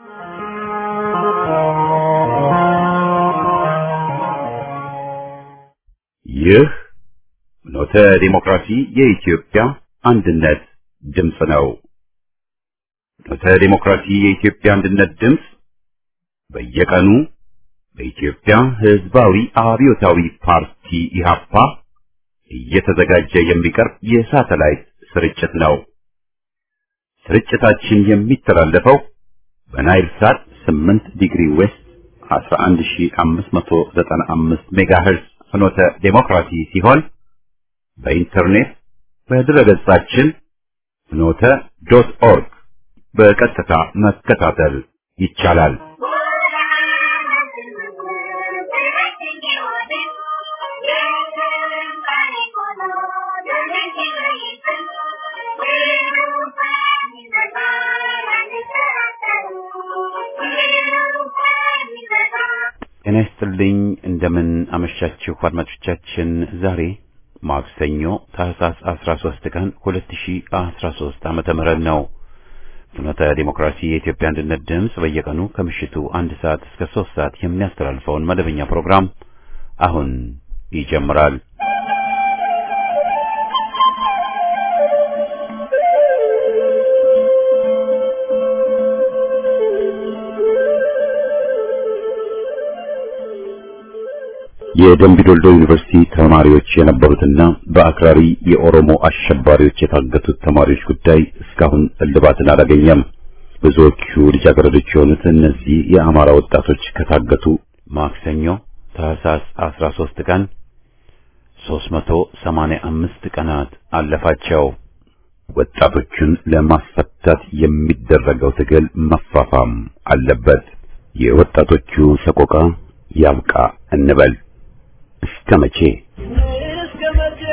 ይህ ኖተ ዲሞክራሲ የኢትዮጵያ አንድነት ድምፅ ነው። ኖተ ዲሞክራሲ የኢትዮጵያ አንድነት ድምፅ በየቀኑ በኢትዮጵያ ሕዝባዊ አብዮታዊ ፓርቲ ኢህአፓ እየተዘጋጀ የሚቀርብ የሳተላይት ስርጭት ነው። ስርጭታችን የሚተላለፈው በናይል ሳት 8 ዲግሪ ዌስት 11595 ሜጋሄርዝ ፍኖተ ዴሞክራሲ ሲሆን በኢንተርኔት በድረገጻችን ፍኖተ ዶት ኦርግ በቀጥታ መከታተል ይቻላል። ጤና ይስጥልኝ። እንደምን አመሻችሁ አድማጮቻችን። ዛሬ ማክሰኞ ታህሳስ 13 ቀን 2013 ዓመተ ምህረት ነው። ፍኖተ ዲሞክራሲ የኢትዮጵያ አንድነት ድምፅ በየቀኑ ከምሽቱ አንድ ሰዓት እስከ ሶስት ሰዓት የሚያስተላልፈውን መደበኛ ፕሮግራም አሁን ይጀምራል። የደምቢዶልዶ ዩኒቨርሲቲ ተማሪዎች የነበሩትና በአክራሪ የኦሮሞ አሸባሪዎች የታገቱት ተማሪዎች ጉዳይ እስካሁን እልባትን አላገኘም። ብዙዎቹ ልጃገረዶች የሆኑት እነዚህ የአማራ ወጣቶች ከታገቱ ማክሰኞ ታህሳስ 13 ቀን 385 ቀናት አለፋቸው። ወጣቶቹን ለማስፈታት የሚደረገው ትግል መፋፋም አለበት። የወጣቶቹ ሰቆቃ ያብቃ እንበል። እስከ መቼ እስከ መቼ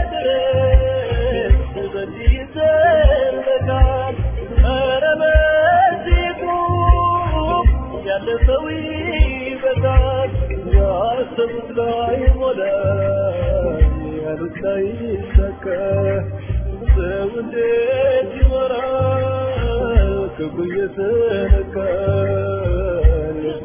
ድረስ በዚህ ይዘለቃል? ኧረ በዚህ ቁም፣ ያለፈው ይበቃል። ያሰቡት ላይ ሞላ፣ ያሉት ላይ ይሳካ። ሰው እንዴት ይኖራል? ክብሩ እየተነካ ልቡ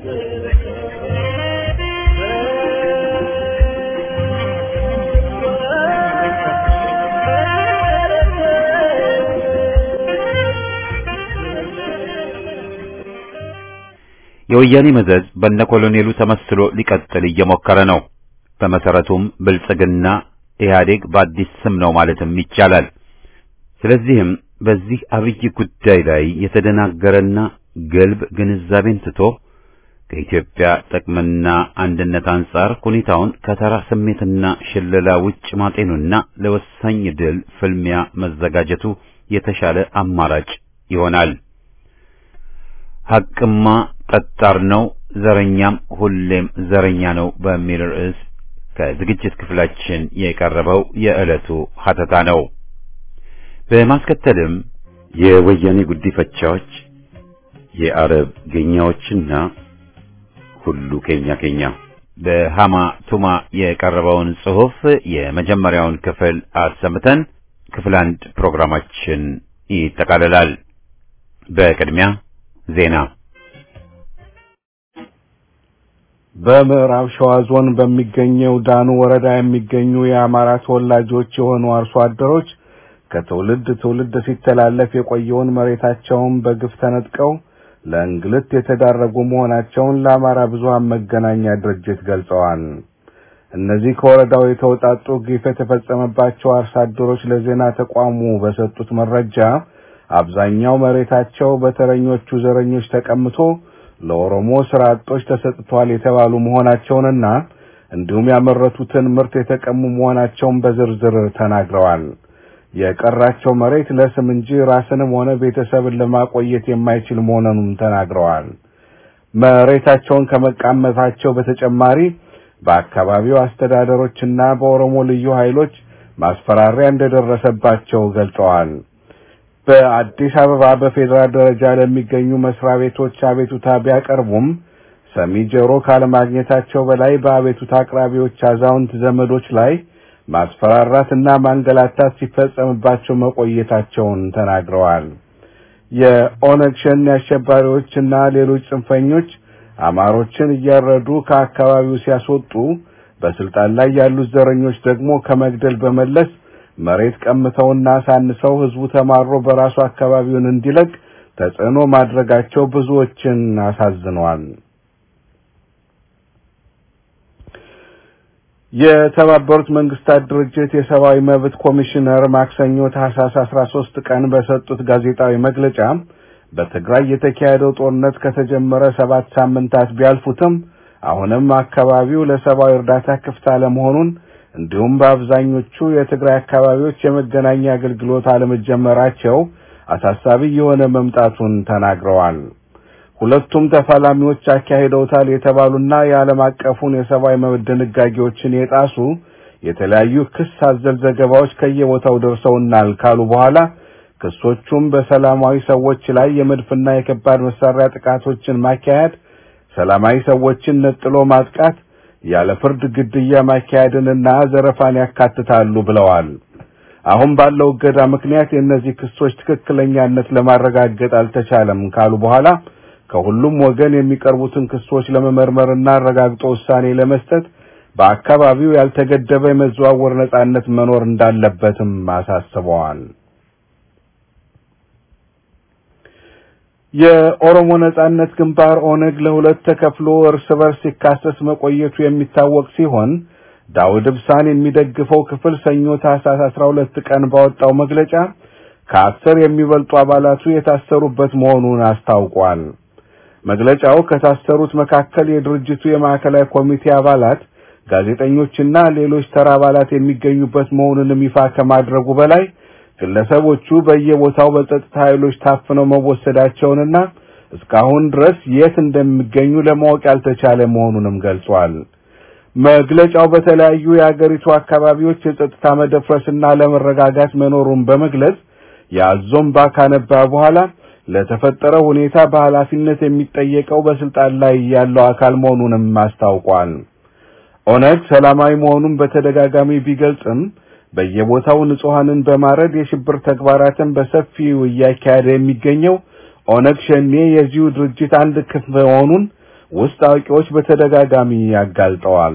የወያኔ መዘዝ በነ ኮሎኔሉ ተመስሎ ሊቀጥል እየሞከረ ነው። በመሰረቱም ብልጽግና ኢህአዴግ በአዲስ ስም ነው ማለትም ይቻላል። ስለዚህም በዚህ አብይ ጉዳይ ላይ የተደናገረና ገልብ ግንዛቤን ትቶ ከኢትዮጵያ ጥቅምና አንድነት አንጻር ሁኔታውን ከተራ ስሜትና ሽለላ ውጭ ማጤኑና ለወሳኝ ድል ፍልሚያ መዘጋጀቱ የተሻለ አማራጭ ይሆናል። ሐቅማ ጠጣር ነው፣ ዘረኛም ሁሌም ዘረኛ ነው በሚል ርዕስ ከዝግጅት ክፍላችን የቀረበው የዕለቱ ሀተታ ነው። በማስከተልም የወያኔ ጉዲፈቻዎች፣ የአረብ ጌኛዎችና ሁሉ ኬኛ ኬኛ በሃማ ቱማ የቀረበውን ጽሑፍ የመጀመሪያውን ክፍል አሰምተን ክፍል አንድ ፕሮግራማችን ይጠቃልላል። በቅድሚያ ዜና። በምዕራብ ሸዋ ዞን በሚገኘው ዳኑ ወረዳ የሚገኙ የአማራ ተወላጆች የሆኑ አርሶ አደሮች ከትውልድ ትውልድ ሲተላለፍ የቆየውን መሬታቸውን በግፍ ተነጥቀው ለእንግልት የተዳረጉ መሆናቸውን ለአማራ ብዙሃን መገናኛ ድርጅት ገልጸዋል። እነዚህ ከወረዳው የተውጣጡ ግፍ የተፈጸመባቸው አርሶ አደሮች ለዜና ተቋሙ በሰጡት መረጃ አብዛኛው መሬታቸው በተረኞቹ ዘረኞች ተቀምቶ ለኦሮሞ ስራ አጦች ተሰጥቷል የተባሉ መሆናቸውንና እንዲሁም ያመረቱትን ምርት የተቀሙ መሆናቸውን በዝርዝር ተናግረዋል። የቀራቸው መሬት ለስም እንጂ ራስንም ሆነ ቤተሰብን ለማቆየት የማይችል መሆኑንም ተናግረዋል። መሬታቸውን ከመቃመታቸው በተጨማሪ በአካባቢው አስተዳደሮችና በኦሮሞ ልዩ ኃይሎች ማስፈራሪያ እንደደረሰባቸው ገልጸዋል። በአዲስ አበባ በፌዴራል ደረጃ ለሚገኙ መስሪያ ቤቶች አቤቱታ ቢያቀርቡም ሰሚ ጆሮ ካለማግኘታቸው በላይ በአቤቱታ አቅራቢዎች አዛውንት ዘመዶች ላይ ማስፈራራትና ማንገላታት ሲፈጸምባቸው መቆየታቸውን ተናግረዋል። የኦነግ ሸኔ አሸባሪዎችና ሌሎች ጽንፈኞች አማሮችን እያረዱ ከአካባቢው ሲያስወጡ በስልጣን ላይ ያሉት ዘረኞች ደግሞ ከመግደል በመለስ መሬት ቀምተውና አሳንሰው ህዝቡ ተማሮ በራሱ አካባቢውን እንዲለቅ ተጽዕኖ ማድረጋቸው ብዙዎችን አሳዝነዋል። የተባበሩት መንግስታት ድርጅት የሰብአዊ መብት ኮሚሽነር ማክሰኞ ታህሳስ 13 ቀን በሰጡት ጋዜጣዊ መግለጫ በትግራይ የተካሄደው ጦርነት ከተጀመረ ሰባት ሳምንታት ቢያልፉትም አሁንም አካባቢው ለሰብአዊ እርዳታ ክፍት አለመሆኑን እንዲሁም በአብዛኞቹ የትግራይ አካባቢዎች የመገናኛ አገልግሎት አለመጀመራቸው አሳሳቢ የሆነ መምጣቱን ተናግረዋል። ሁለቱም ተፋላሚዎች አካሂደውታል የተባሉና የዓለም አቀፉን የሰብአዊ መብት ድንጋጌዎችን የጣሱ የተለያዩ ክስ አዘል ዘገባዎች ከየቦታው ደርሰውናል ካሉ በኋላ ክሶቹም በሰላማዊ ሰዎች ላይ የመድፍና የከባድ መሳሪያ ጥቃቶችን ማካሄድ፣ ሰላማዊ ሰዎችን ነጥሎ ማጥቃት፣ ያለ ፍርድ ግድያ ማካሄድንና ዘረፋን ያካትታሉ ብለዋል። አሁን ባለው እገዳ ምክንያት የእነዚህ ክሶች ትክክለኛነት ለማረጋገጥ አልተቻለም ካሉ በኋላ ከሁሉም ወገን የሚቀርቡትን ክሶች ለመመርመርና አረጋግጦ ውሳኔ ለመስጠት በአካባቢው ያልተገደበ የመዘዋወር ነጻነት መኖር እንዳለበትም አሳስበዋል። የኦሮሞ ነጻነት ግንባር ኦነግ ለሁለት ተከፍሎ እርስ በርስ ሲካሰስ መቆየቱ የሚታወቅ ሲሆን ዳውድ ኢብሳን የሚደግፈው ክፍል ሰኞ ታህሳስ 12 ቀን ባወጣው መግለጫ ከአስር የሚበልጡ አባላቱ የታሰሩበት መሆኑን አስታውቋል። መግለጫው ከታሰሩት መካከል የድርጅቱ የማዕከላዊ ኮሚቴ አባላት፣ ጋዜጠኞችና ሌሎች ተራ አባላት የሚገኙበት መሆኑንም ይፋ ከማድረጉ በላይ ግለሰቦቹ በየቦታው በጸጥታ ኃይሎች ታፍነው መወሰዳቸውንና እስካሁን ድረስ የት እንደሚገኙ ለማወቅ ያልተቻለ መሆኑንም ገልጿል። መግለጫው በተለያዩ የአገሪቱ አካባቢዎች የጸጥታ መደፍረስና ለመረጋጋት መኖሩን በመግለጽ የአዞምባ ካነባ በኋላ ለተፈጠረው ሁኔታ በኃላፊነት የሚጠየቀው በስልጣን ላይ ያለው አካል መሆኑንም አስታውቋል። ኦነግ ሰላማዊ መሆኑን በተደጋጋሚ ቢገልጽም በየቦታው ንጹሐንን በማረድ የሽብር ተግባራትን በሰፊው እያካሄደ የሚገኘው ኦነግ ሸኔ የዚሁ ድርጅት አንድ ክፍል መሆኑን ውስጥ አዋቂዎች በተደጋጋሚ ያጋልጠዋል።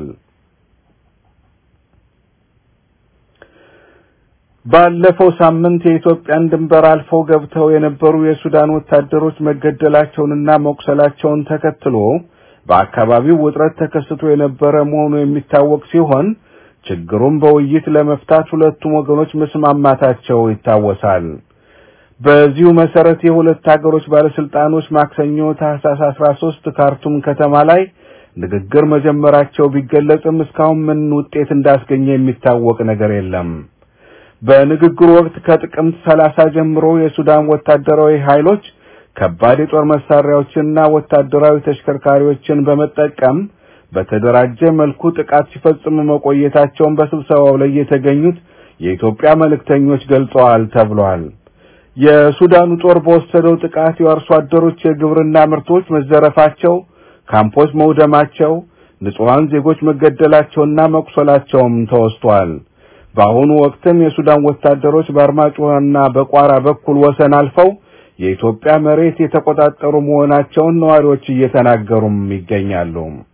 ባለፈው ሳምንት የኢትዮጵያን ድንበር አልፈው ገብተው የነበሩ የሱዳን ወታደሮች መገደላቸውንና መቁሰላቸውን ተከትሎ በአካባቢው ውጥረት ተከስቶ የነበረ መሆኑ የሚታወቅ ሲሆን ችግሩን በውይይት ለመፍታት ሁለቱም ወገኖች መስማማታቸው ይታወሳል። በዚሁ መሰረት የሁለት ሀገሮች ባለስልጣኖች ማክሰኞ ታህሳስ 13 ካርቱም ከተማ ላይ ንግግር መጀመራቸው ቢገለጽም እስካሁን ምን ውጤት እንዳስገኘ የሚታወቅ ነገር የለም። በንግግሩ ወቅት ከጥቅምት 30 ጀምሮ የሱዳን ወታደራዊ ኃይሎች ከባድ የጦር መሳሪያዎችንና ወታደራዊ ተሽከርካሪዎችን በመጠቀም በተደራጀ መልኩ ጥቃት ሲፈጽሙ መቆየታቸውን በስብሰባው ላይ የተገኙት የኢትዮጵያ መልእክተኞች ገልጸዋል ተብሏል። የሱዳኑ ጦር በወሰደው ጥቃት የአርሶ አደሮች የግብርና ምርቶች መዘረፋቸው፣ ካምፖች መውደማቸው፣ ንጹሐን ዜጎች መገደላቸውና መቁሰላቸውም ተወስቷል። በአሁኑ ወቅትም የሱዳን ወታደሮች በአርማጭሆና በቋራ በኩል ወሰን አልፈው የኢትዮጵያ መሬት የተቆጣጠሩ መሆናቸውን ነዋሪዎች እየተናገሩም ይገኛሉ።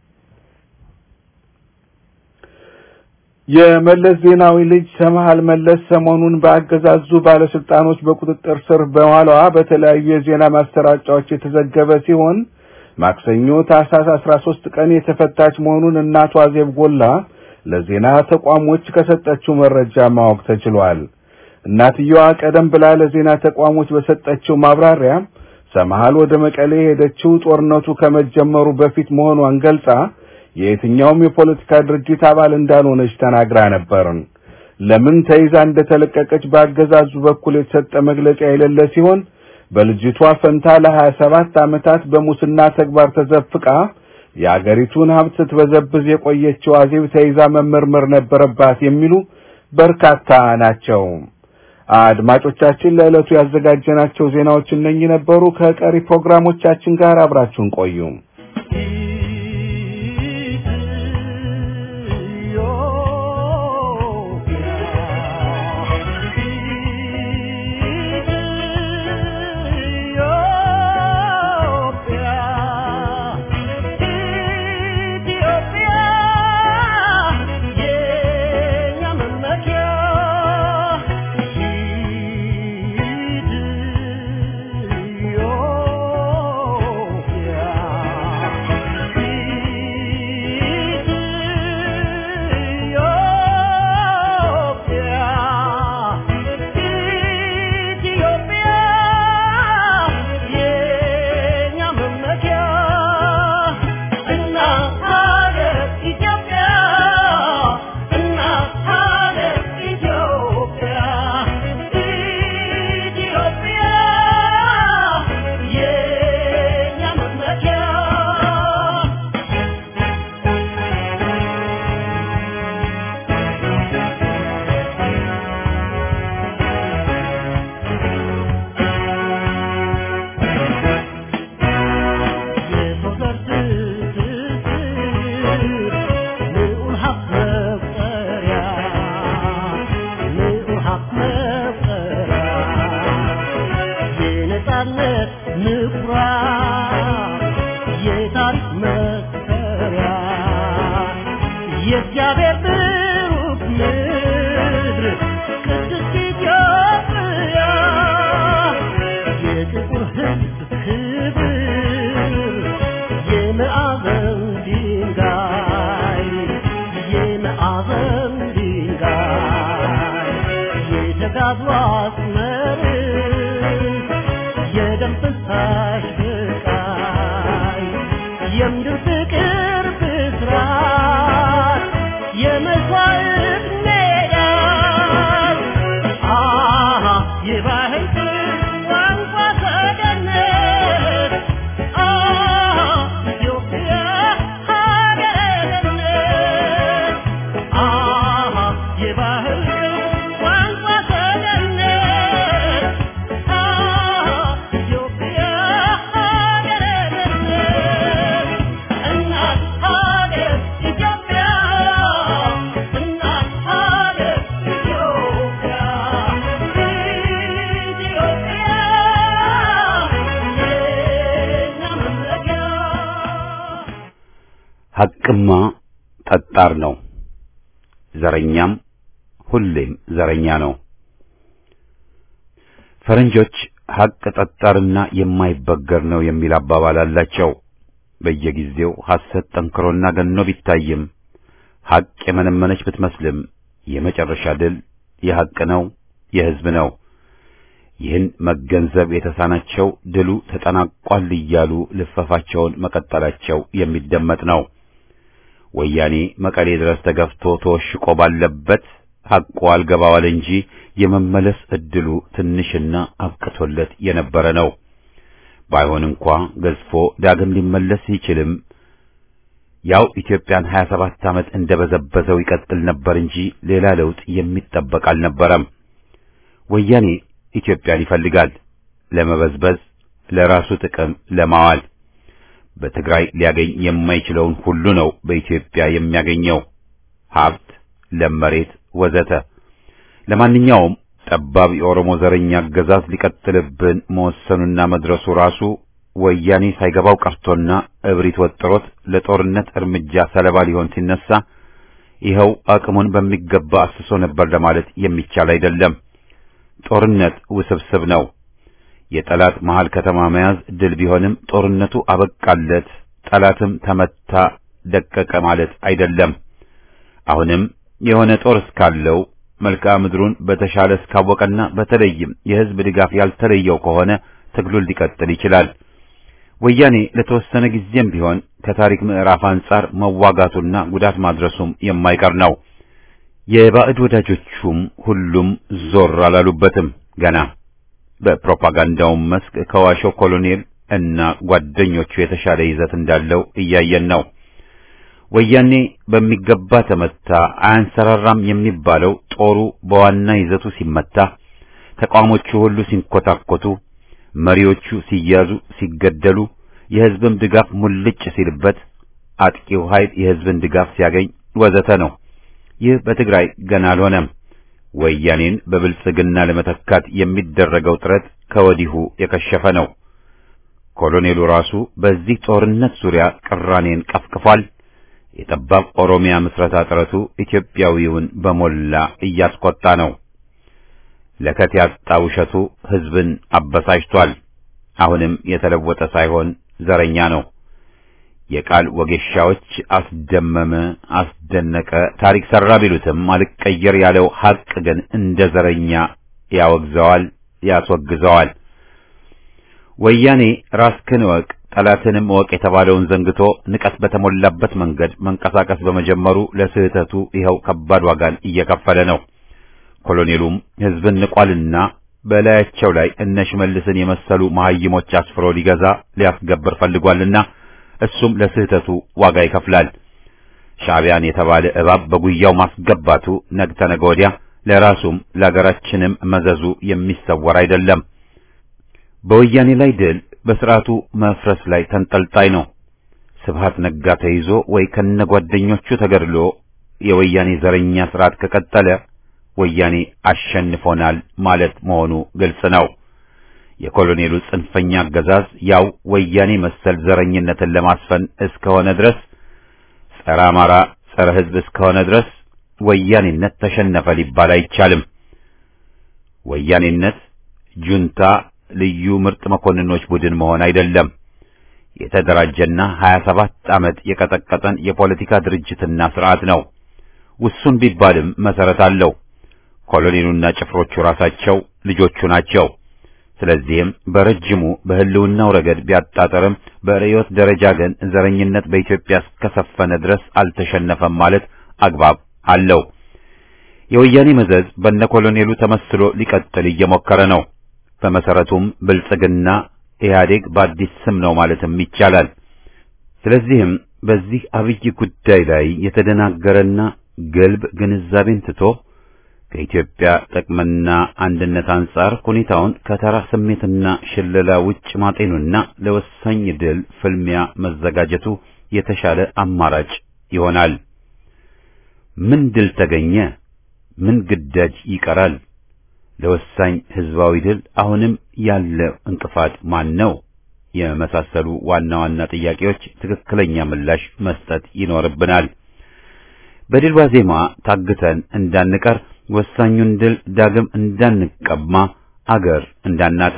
የመለስ ዜናዊ ልጅ ሰምሃል መለስ ሰሞኑን በአገዛዙ ባለስልጣኖች በቁጥጥር ስር በኋላዋ በተለያዩ የዜና ማሰራጫዎች የተዘገበ ሲሆን ማክሰኞ ታህሳስ 13 ቀን የተፈታች መሆኑን እናቷ አዜብ ጎላ ለዜና ተቋሞች ከሰጠችው መረጃ ማወቅ ተችሏል። እናትየዋ ቀደም ብላ ለዜና ተቋሞች በሰጠችው ማብራሪያ ሰምሃል ወደ መቀሌ የሄደችው ጦርነቱ ከመጀመሩ በፊት መሆኗን ገልጻ የየትኛውም የፖለቲካ ድርጅት አባል እንዳልሆነች ተናግራ ነበር። ለምን ተይዛ እንደተለቀቀች በአገዛዙ በኩል የተሰጠ መግለጫ የሌለ ሲሆን በልጅቷ ፈንታ ለሀያ ሰባት ዓመታት በሙስና ተግባር ተዘፍቃ የአገሪቱን ሀብት ስትበዘብዝ የቆየችው አዜብ ተይዛ መመርመር ነበረባት የሚሉ በርካታ ናቸው። አድማጮቻችን ለዕለቱ ያዘጋጀናቸው ዜናዎች እነኚህ ነበሩ። ከቀሪ ፕሮግራሞቻችን ጋር አብራችሁን ቆዩ። ኢትዮጵያ የነጻነት ምኩራብ የታሪክ መሰሪያ የእግዚአብሔር ብሩክ ምድር ቅድስት ኢትዮጵያ የጥቁር ሕዝብ ክብር የማዕዘን ድንጋይ የማዕዘን ድንጋይ የተጋድሎ አስመርስ የደም ፍሳሽ ብቃይ የምድር ፍቅር ብስራት የመስዋዕት ሜዳ አሃ የባህል ቋንቋ ሰገነት አሃ ኢትዮጵያ ሀገረ ገነት አሃ የባህል ቋንቋ ሰገነት አሃ ኢትዮጵያ ሀገረ ገነት እናት ሀገር ኢትዮጵያ እናት ሀገር ኢትዮጵያ ኢትዮጵያ የእኛ መመኪያ ሐቅማ ጠጣር ነው። ዘረኛም ሁሌም ዘረኛ ነው። ፈረንጆች ሐቅ ጠጣርና የማይበገር ነው የሚል አባባል አላቸው። በየጊዜው ሐሰት ጠንክሮና ገኖ ቢታይም ሐቅ የመነመነች ብትመስልም የመጨረሻ ድል የሐቅ ነው፣ የሕዝብ ነው። ይህን መገንዘብ የተሳናቸው ድሉ ተጠናቋል እያሉ ልፈፋቸውን መቀጠላቸው የሚደመጥ ነው። ወያኔ መቀሌ ድረስ ተገፍቶ ተወሽቆ ባለበት ሐቁ አልገባዋል እንጂ የመመለስ ዕድሉ ትንሽና አብቅቶለት የነበረ ነው። ባይሆን እንኳ ገዝፎ ዳግም ሊመለስ ይችልም ያው ኢትዮጵያን 27 ዓመት እንደበዘበዘው ይቀጥል ነበር እንጂ ሌላ ለውጥ የሚጠበቅ አልነበረም። ወያኔ ኢትዮጵያን ይፈልጋል ለመበዝበዝ፣ ለራሱ ጥቅም ለማዋል። በትግራይ ሊያገኝ የማይችለውን ሁሉ ነው በኢትዮጵያ የሚያገኘው ሀብት፣ ለም መሬት ወዘተ። ለማንኛውም ጠባብ የኦሮሞ ዘረኛ አገዛዝ ሊቀጥልብን መወሰኑና መድረሱ ራሱ ወያኔ ሳይገባው ቀርቶና እብሪት ወጥሮት ለጦርነት እርምጃ ሰለባ ሊሆን ሲነሳ ይኸው አቅሙን በሚገባ አስሶ ነበር ለማለት የሚቻል አይደለም። ጦርነት ውስብስብ ነው። የጠላት መሃል ከተማ መያዝ ድል ቢሆንም ጦርነቱ አበቃለት፣ ጠላትም ተመታ፣ ደቀቀ ማለት አይደለም። አሁንም የሆነ ጦር እስካለው መልክዓ ምድሩን በተሻለ እስካወቀና በተለይም የሕዝብ ድጋፍ ያልተለየው ከሆነ ትግሉን ሊቀጥል ይችላል። ወያኔ ለተወሰነ ጊዜም ቢሆን ከታሪክ ምዕራፍ አንጻር መዋጋቱና ጉዳት ማድረሱም የማይቀር ነው። የባዕድ ወዳጆቹም ሁሉም ዞር አላሉበትም ገና በፕሮፓጋንዳውም መስክ ከዋሾው ኮሎኔል እና ጓደኞቹ የተሻለ ይዘት እንዳለው እያየን ነው። ወያኔ በሚገባ ተመታ፣ አያንሰራራም የሚባለው ጦሩ በዋና ይዘቱ ሲመታ፣ ተቋሞቹ ሁሉ ሲንኮታኮቱ፣ መሪዎቹ ሲያዙ፣ ሲገደሉ፣ የሕዝብም ድጋፍ ሙልጭ ሲልበት፣ አጥቂው ኃይል የሕዝብን ድጋፍ ሲያገኝ ወዘተ ነው። ይህ በትግራይ ገና አልሆነም። ወያኔን በብልጽግና ለመተካት የሚደረገው ጥረት ከወዲሁ የከሸፈ ነው። ኮሎኔሉ ራሱ በዚህ ጦርነት ዙሪያ ቅራኔን ቀፍቅፏል። የጠባብ ኦሮሚያ ምስረታ ጥረቱ ኢትዮጵያዊውን በሞላ እያስቆጣ ነው። ለከት ያጣ ውሸቱ ሕዝብን አበሳጭቷል። አሁንም የተለወጠ ሳይሆን ዘረኛ ነው። የቃል ወጌሻዎች አስደመመ፣ አስደነቀ፣ ታሪክ ሰራ ቢሉትም አልቀየር ያለው ሐቅ ግን እንደ ዘረኛ ያወግዘዋል፣ ያስወግዘዋል። ወያኔ ራስክን እወቅ ጠላትንም እወቅ የተባለውን ዘንግቶ ንቀት በተሞላበት መንገድ መንቀሳቀስ በመጀመሩ ለስህተቱ ይኸው ከባድ ዋጋን እየከፈለ ነው። ኮሎኔሉም ሕዝብን ንቋልና በላያቸው ላይ እነ ሽመልስን የመሰሉ መሐይሞች አስፍሮ ሊገዛ ሊያስገብር ፈልጓልና እሱም ለስህተቱ ዋጋ ይከፍላል። ሻዕቢያን የተባለ እባብ በጉያው ማስገባቱ ነገ ተነገ ወዲያ ለራሱም ለአገራችንም መዘዙ የሚሰወር አይደለም። በወያኔ ላይ ድል በስርዓቱ መፍረስ ላይ ተንጠልጣይ ነው። ስብሃት ነጋ ተይዞ ወይ ከነጓደኞቹ ተገድሎ የወያኔ ዘረኛ ስርዓት ከቀጠለ ወያኔ አሸንፎናል ማለት መሆኑ ግልጽ ነው። የኮሎኔሉ ጽንፈኛ አገዛዝ ያው ወያኔ መሰል ዘረኝነትን ለማስፈን እስከሆነ ድረስ ጸረ አማራ፣ ጸረ ሕዝብ እስከሆነ ድረስ ወያኔነት ተሸነፈ ሊባል አይቻልም። ወያኔነት ጁንታ ልዩ ምርጥ መኮንኖች ቡድን መሆን አይደለም። የተደራጀና 27 ዓመት የቀጠቀጠን የፖለቲካ ድርጅትና ስርዓት ነው። ውሱን ቢባልም መሰረት አለው። ኮሎኔሉና ጭፍሮቹ ራሳቸው ልጆቹ ናቸው። ስለዚህም በረጅሙ በህልውናው ረገድ ቢያጣጠርም በርዕዮት ደረጃ ግን ዘረኝነት በኢትዮጵያ እስከሰፈነ ድረስ አልተሸነፈም ማለት አግባብ አለው። የወያኔ መዘዝ በነ ኮሎኔሉ ተመስሎ ሊቀጥል እየሞከረ ነው። በመሰረቱም ብልጽግና ኢህአዴግ በአዲስ ስም ነው ማለትም ይቻላል። ስለዚህም በዚህ አብይ ጉዳይ ላይ የተደናገረና ገልብ ግንዛቤን ትቶ ከኢትዮጵያ ጥቅምና አንድነት አንጻር ሁኔታውን ከተራ ስሜትና ሽለላ ውጭ ማጤኑና ለወሳኝ ድል ፍልሚያ መዘጋጀቱ የተሻለ አማራጭ ይሆናል። ምን ድል ተገኘ? ምን ግዳጅ ይቀራል? ለወሳኝ ህዝባዊ ድል አሁንም ያለ እንቅፋት ማን ነው? የመሳሰሉ ዋና ዋና ጥያቄዎች ትክክለኛ ምላሽ መስጠት ይኖርብናል። በድል ዋዜማ ታግተን እንዳንቀር ወሳኙን ድል ዳግም እንዳንቀማ አገር እንዳናጣ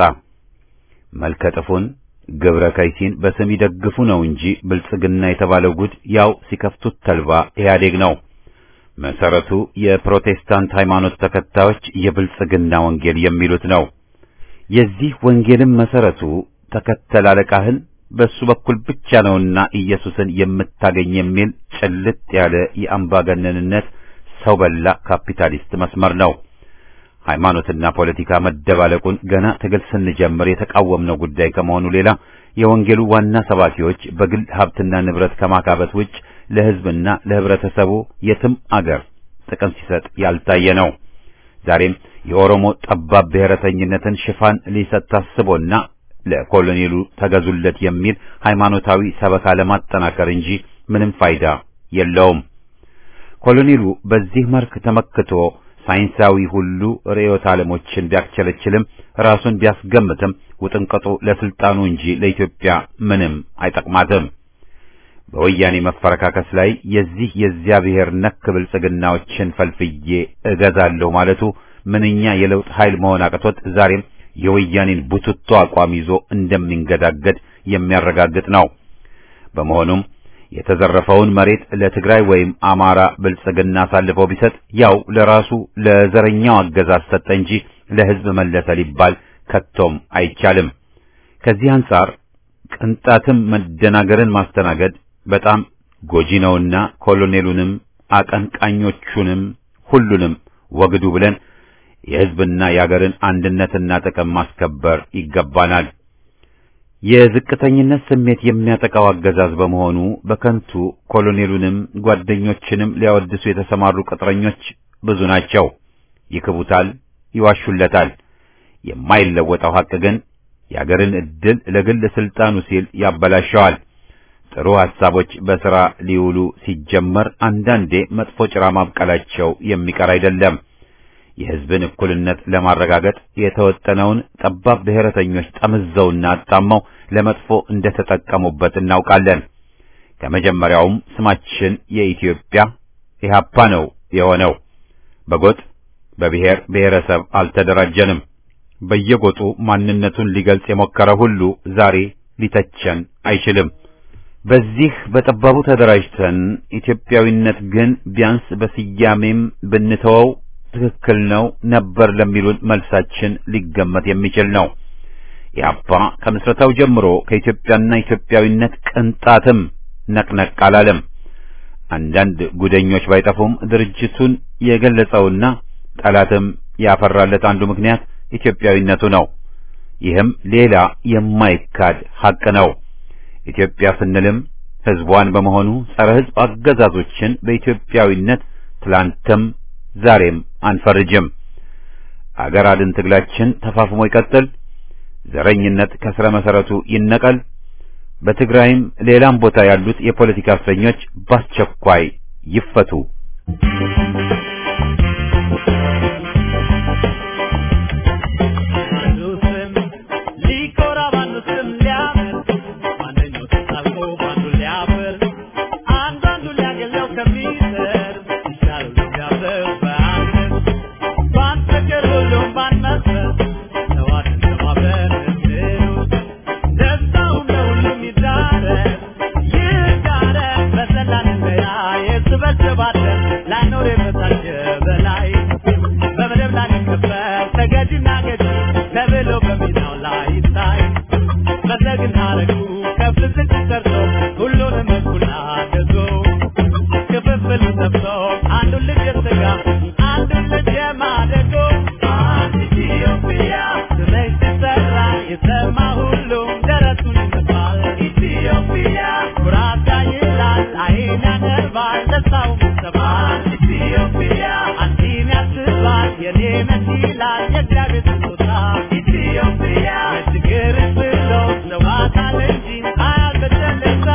መልከጥፉን ግብረ ከይሲን በስም ይደግፉ ነው እንጂ ብልጽግና የተባለው ጉድ ያው ሲከፍቱት ተልባ ኢህአዴግ ነው። መሰረቱ የፕሮቴስታንት ሃይማኖት ተከታዮች የብልጽግና ወንጌል የሚሉት ነው። የዚህ ወንጌልም መሰረቱ ተከተል አለቃህን በሱ በኩል ብቻ ነውና ኢየሱስን የምታገኝ የሚል ጭልጥ ያለ የአምባገነንነት ሰው በላ ካፒታሊስት መስመር ነው። ሃይማኖትና ፖለቲካ መደባለቁን ገና ትግል ስንጀምር የተቃወምነው ጉዳይ ከመሆኑ ሌላ የወንጌሉ ዋና ሰባኪዎች በግል ሀብትና ንብረት ከማካበት ውጭ ለሕዝብና ለህብረተሰቡ የትም አገር ጥቅም ሲሰጥ ያልታየ ነው። ዛሬም የኦሮሞ ጠባብ ብሔረተኝነትን ሽፋን ሊሰጥ ታስቦና ለኮሎኔሉ ተገዙለት የሚል ሃይማኖታዊ ሰበካ ለማጠናከር እንጂ ምንም ፋይዳ የለውም። ኮሎኔሉ በዚህ መልክ ተመክቶ ሳይንሳዊ ሁሉ ርዕዮተ ዓለሞችን ቢያስቸለችልም ራሱን ቢያስገምትም ውጥንቅጡ ለስልጣኑ እንጂ ለኢትዮጵያ ምንም አይጠቅማትም። በወያኔ መፈረካከስ ላይ የዚህ የዚያ ብሔር ነክ ብልጽግናዎችን ፈልፍዬ እገዛለሁ ማለቱ ምንኛ የለውጥ ኃይል መሆን አቅቶት ዛሬም የወያኔን ቡትቶ አቋም ይዞ እንደሚንገዳገድ የሚያረጋግጥ ነው። በመሆኑም የተዘረፈውን መሬት ለትግራይ ወይም አማራ ብልጽግና አሳልፈው ቢሰጥ ያው ለራሱ ለዘረኛው አገዛዝ ሰጠ እንጂ ለሕዝብ መለሰ ሊባል ከቶም አይቻልም። ከዚህ አንጻር ቅንጣትም መደናገርን ማስተናገድ በጣም ጎጂ ነውና ኮሎኔሉንም አቀንቃኞቹንም ሁሉንም ወግዱ ብለን የሕዝብና የአገርን አንድነትና ጥቅም ማስከበር ይገባናል። የዝቅተኝነት ስሜት የሚያጠቃው አገዛዝ በመሆኑ በከንቱ ኮሎኔሉንም ጓደኞችንም ሊያወድሱ የተሰማሩ ቅጥረኞች ብዙ ናቸው። ይክቡታል፣ ይዋሹለታል። የማይለወጠው ሐቅ ግን የአገርን ዕድል ለግል ስልጣኑ ሲል ያበላሸዋል። ጥሩ ሐሳቦች በሥራ ሊውሉ ሲጀመር አንዳንዴ መጥፎ ጭራ ማብቀላቸው የሚቀር አይደለም። የሕዝብን እኩልነት ለማረጋገጥ የተወጠነውን ጠባብ ብሔረተኞች ጠምዘውና አጣመው ለመጥፎ እንደተጠቀሙበት እናውቃለን። ከመጀመሪያውም ስማችን የኢትዮጵያ ኢህአፓ ነው የሆነው። በጎጥ በብሔር ብሔረሰብ አልተደራጀንም። በየጎጡ ማንነቱን ሊገልጽ የሞከረ ሁሉ ዛሬ ሊተቸን አይችልም። በዚህ በጠባቡ ተደራጅተን ኢትዮጵያዊነት ግን ቢያንስ በስያሜም ብንተወው ትክክል ነው ነበር ለሚሉን መልሳችን ሊገመት የሚችል ነው። ኢህአፓ ከምስረታው ጀምሮ ከኢትዮጵያና ኢትዮጵያዊነት ቅንጣትም ነቅነቅ አላለም። አንዳንድ ጉደኞች ባይጠፉም ድርጅቱን የገለጸውና ጠላትም ያፈራለት አንዱ ምክንያት ኢትዮጵያዊነቱ ነው። ይህም ሌላ የማይካድ ሐቅ ነው። ኢትዮጵያ ስንልም ሕዝቧን በመሆኑ ጸረ ሕዝብ አገዛዞችን በኢትዮጵያዊነት ትላንትም ዛሬም አንፈርጅም። አገር አድን ትግላችን ተፋፍሞ ይቀጥል። ዘረኝነት ከስረ መሰረቱ ይነቀል። በትግራይም ሌላም ቦታ ያሉት የፖለቲካ እስረኞች በአስቸኳይ ይፈቱ። ቅዱስም ለግና ለጉ ከፍ ዝቅ ሰርቶ ሁሉንም እኩል አገዞ ክፍፍል ሰብቶ አንዱን ልጅ የሥጋ አንዱን ልጅ የማደጎ አንድ ኢትዮጵያ ስለሽ ሲሰራ የሰማ ሁሉ ደረቱን ይመታል። ኢትዮጵያ ኩራት ይላል አይን ያነባል ደስታው ይሰማል። ኢትዮጵያ አንቺን ያስባል የኔ ነሽ ይላል የእግዚአብሔር ስጦታ ኢትዮጵያ የችግር ብሎ ለዋታል እንጂ አያልበደለዛ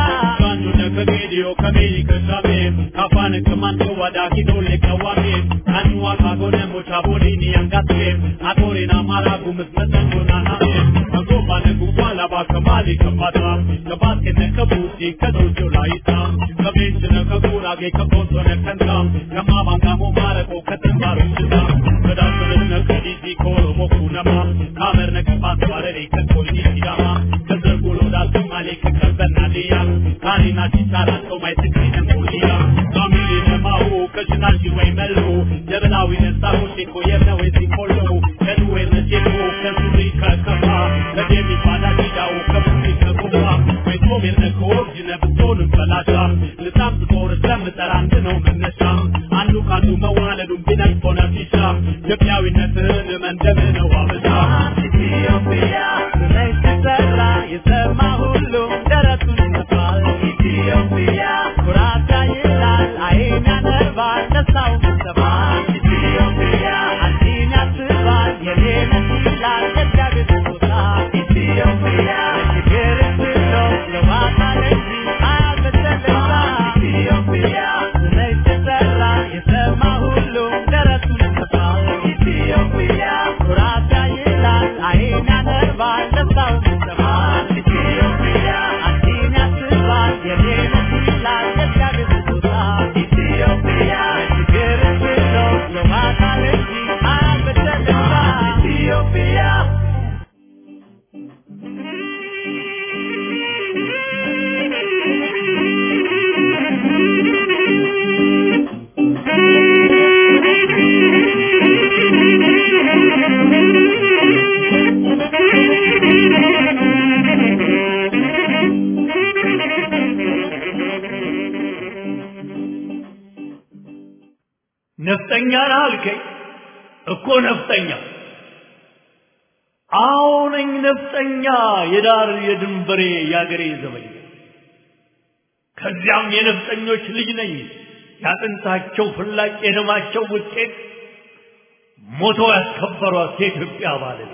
ኢትዮጵያዊነትን መንደብ ነው አበዛ ኢትዮጵያ ስለሽ ሲሰራ የሰማ ሁሉ ደረቱን ይመታል። ኢትዮጵያ ኩራት ይላል አይን ያነባል ደስታው ይሰማል። ኢትዮጵያ አንቺን ያስባል የኔ ነሽ ይላል የእግዚአብሔር ስጦታ ኢትዮጵያ ችግር ብሎ ለዋታል እንጂ አያልበደለዛ ኢትዮጵያ ስለሽ ሲሰራ የሰማ ሁሉ ደረቱን ይመታል። ኢትዮጵያ ኩራት ይላል አይን ያነባል ደስታው ይሰማል። ኢትዮጵያ አንቺን ያስባል የኔ ነሽ ይላል የእግዚአብሔር ስጦታ ኢትዮጵያ ችግር ብሎ ለዋታል እንጂ አያልበደለዛ ኢትዮጵያ ነፍጠኛ ነህ አልከኝ እኮ ነፍጠኛ አዎ ነኝ ነፍጠኛ የዳር የድንበሬ የአገሬ ዘበኛ ከዚያም የነፍጠኞች ልጅ ነኝ ያጥንታቸው ፍላጭ የደማቸው ውጤት ሞቶ ያስከበሯት የኢትዮጵያ ባለቤት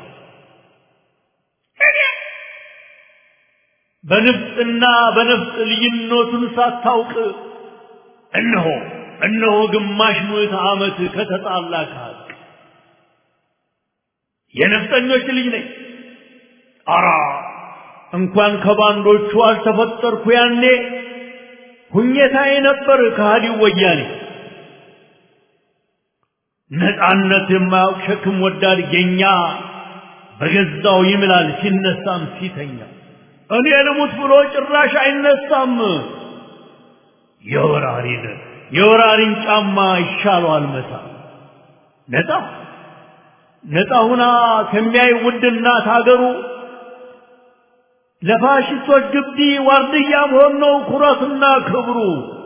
በንፍጥና በነፍጥ ልዩነቱን ሳታውቅ እነሆ እነሆ ግማሽ ምዕተ ዓመት ከተጣላ ከሀቅ የነፍጠኞች ልጅ ነኝ። አራ እንኳን ከባንዶቹ አልተፈጠርኩ ያኔ ሁኘታዬ ነበር ከሃዲው ወያኔ። ነፃነት የማያውቅ ሸክም ወዳድ ጌኛ በገዛው ይምላል ሲነሳም ሲተኛ እኔ ልሙት ብሎ ጭራሽ አይነሳም። የወራሪን የወራሪን ጫማ ይሻለዋል መታ ነፃ ነፃ ሁና ከሚያይ ውድ እናት ሀገሩ ለፋሽስቶች ግቢ ዋርድያ መሆን ነው ኩራትና ክብሩ።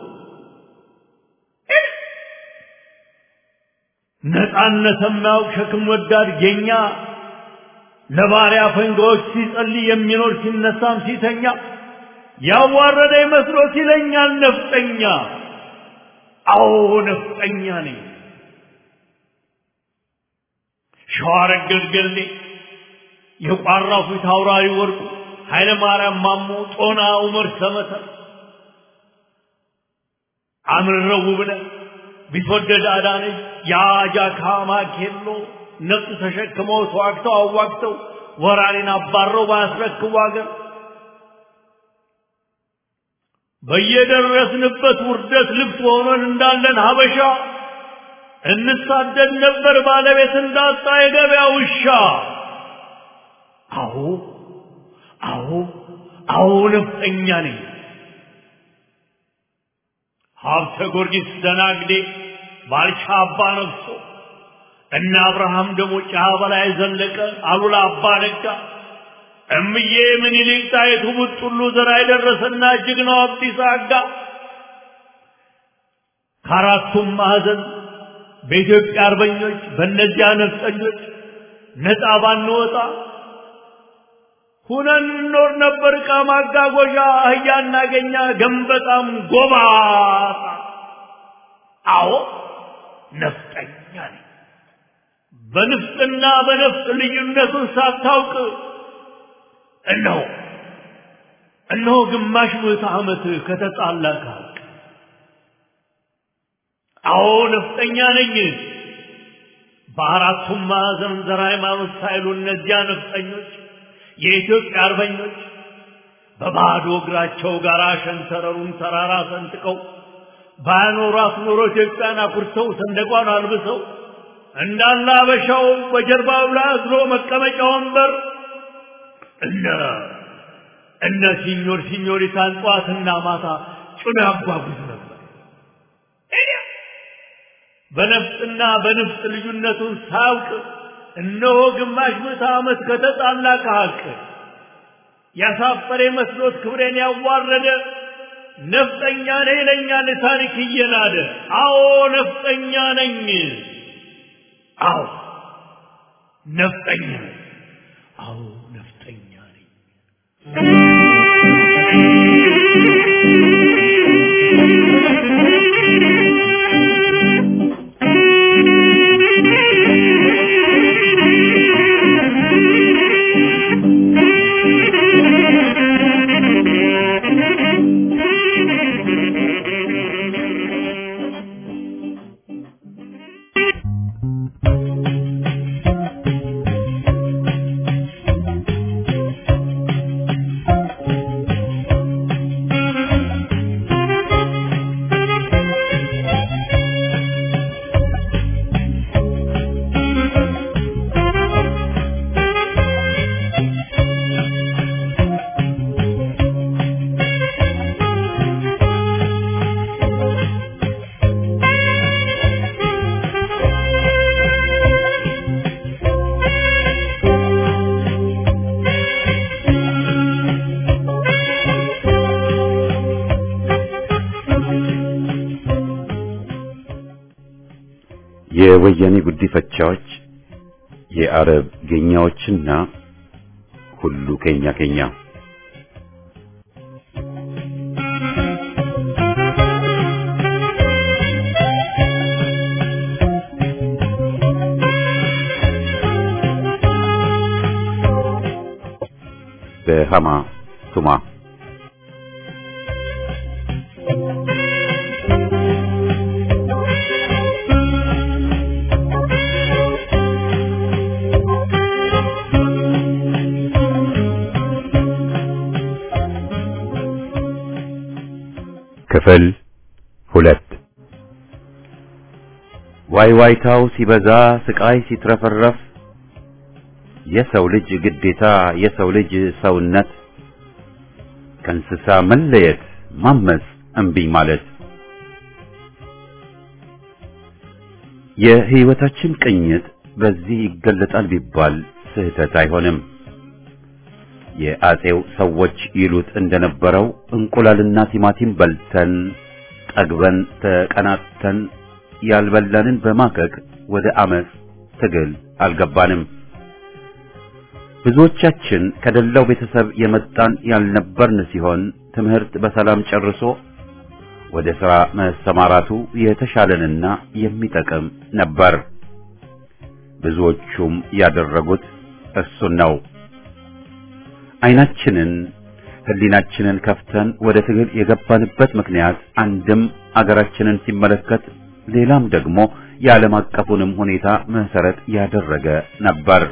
ነፃነት የማያውቅ ሸክም ወዳድ ጌኛ ለባሪያ ፈንጋዎች ሲጸልይ የሚኖር ሲነሳም ሲተኛ ያዋረደ መስሎት ይለኛል ነፍጠኛ። አዎ ነፍጠኛ ነኝ። ሸዋረገድ ገሌ የቋራው ፊት አውራሪ ወርቁ ኃይለ ማርያም ማሞ ጦና ዑመር ሰመተር አምረው ብለህ ቢትወደድ አዳነች የአጃካ ማኬሎ ነፍጥ ተሸክመው ተዋግተው አዋግተው ወራሪን አባረው ባያስረክቡ አገር በየደረስንበት ውርደት ልብስ ሆነን እንዳለን ሀበሻ እንሳደድ ነበር ባለቤት እንዳጣ የገበያ ውሻ። አዎ አዎ አዎ ነፍጠኛ ነኝ። ሀብተ ጊዮርጊስ ደናግዴ ባልቻ አባ ነግሶ እነ አብርሃም ደግሞ ጫ በላይ ዘለቀ አሉላ አባ ነጋ እምዬ ምኒልክ ጣይቱ ቡጥሉ ዘራ የደረሰና ጀግናው አብዲሳ አጋ ከአራቱም ማዕዘን በኢትዮጵያ አርበኞች በእነዚያ ነፍጠኞች ነፃ ባንወጣ ሁነን እንኖር ነበር። ዕቃ ማጓጓዣ አህያ እናገኛ ገንበጣም ጎባጣ። አዎ ነፍጠኛ ነኝ። በንፍጥና በነፍጥ ልዩነቱን ሳታውቅ እነሆ እነሆ ግማሽ ምዕተ ዓመት ከተጣላ ከሀቅ አዎ ነፍጠኛ ነኝ። በአራቱም ማዕዘን ዘር ሃይማኖት ሳይሉ እነዚያ ነፍጠኞች የኢትዮጵያ አርበኞች በባዶ እግራቸው ጋር ሸንተረሩን ተራራ ሰንጥቀው ባያኖሯት ኖሮ ኢትዮጵያን አኩርተው ሰንደቋን አልብሰው እንዳለ አበሻው በጀርባው ላይ አዝሎ መቀመጫ ወንበር እነ እነ ሲኞር ሲኞሪታን ጠዋትና ማታ ጭኖ ያጓጉዝ ነበር። በነፍጥና በንፍጥ ልዩነቱን ሳያውቅ እነሆ ግማሽ ምዕተ ዓመት ከተጣላ ከሀቅ ያሳፈረ መስሎት ክብሬን ያዋረደ ነፍጠኛ ነኝ ይለኛል ታሪክ እየናደ። አዎ ነፍጠኛ ነኝ። አዎ ነፍጠኛ ነኝ። አዎ ነፍጠኛ ነኝ። የወያኔ ጉዲፈቻዎች የአረብ ጌኛዎችና ሁሉ ኬኛ ኬኛ በሃማ ቱማ ክፍል ሁለት ዋይ ዋይታው ሲበዛ ስቃይ ሲትረፈረፍ የሰው ልጅ ግዴታ የሰው ልጅ ሰውነት ከእንስሳ መለየት ማመፅ እምቢኝ ማለት የህይወታችን ቅኝት በዚህ ይገለጣል ቢባል ስህተት አይሆንም። የአጼው ሰዎች ይሉት እንደነበረው እንቁላልና ቲማቲም በልተን ጠግበን ተቀናጥተን ያልበላንን በማከክ ወደ አመፅ ትግል አልገባንም። ብዙዎቻችን ከደላው ቤተሰብ የመጣን ያልነበርን ሲሆን ትምህርት በሰላም ጨርሶ ወደ ሥራ መሰማራቱ የተሻለንና የሚጠቅም ነበር። ብዙዎቹም ያደረጉት እሱን ነው። አይናችንን ህሊናችንን ከፍተን ወደ ትግል የገባንበት ምክንያት አንድም አገራችንን ሲመለከት ሌላም ደግሞ የዓለም አቀፉንም ሁኔታ መሰረት ያደረገ ነበር።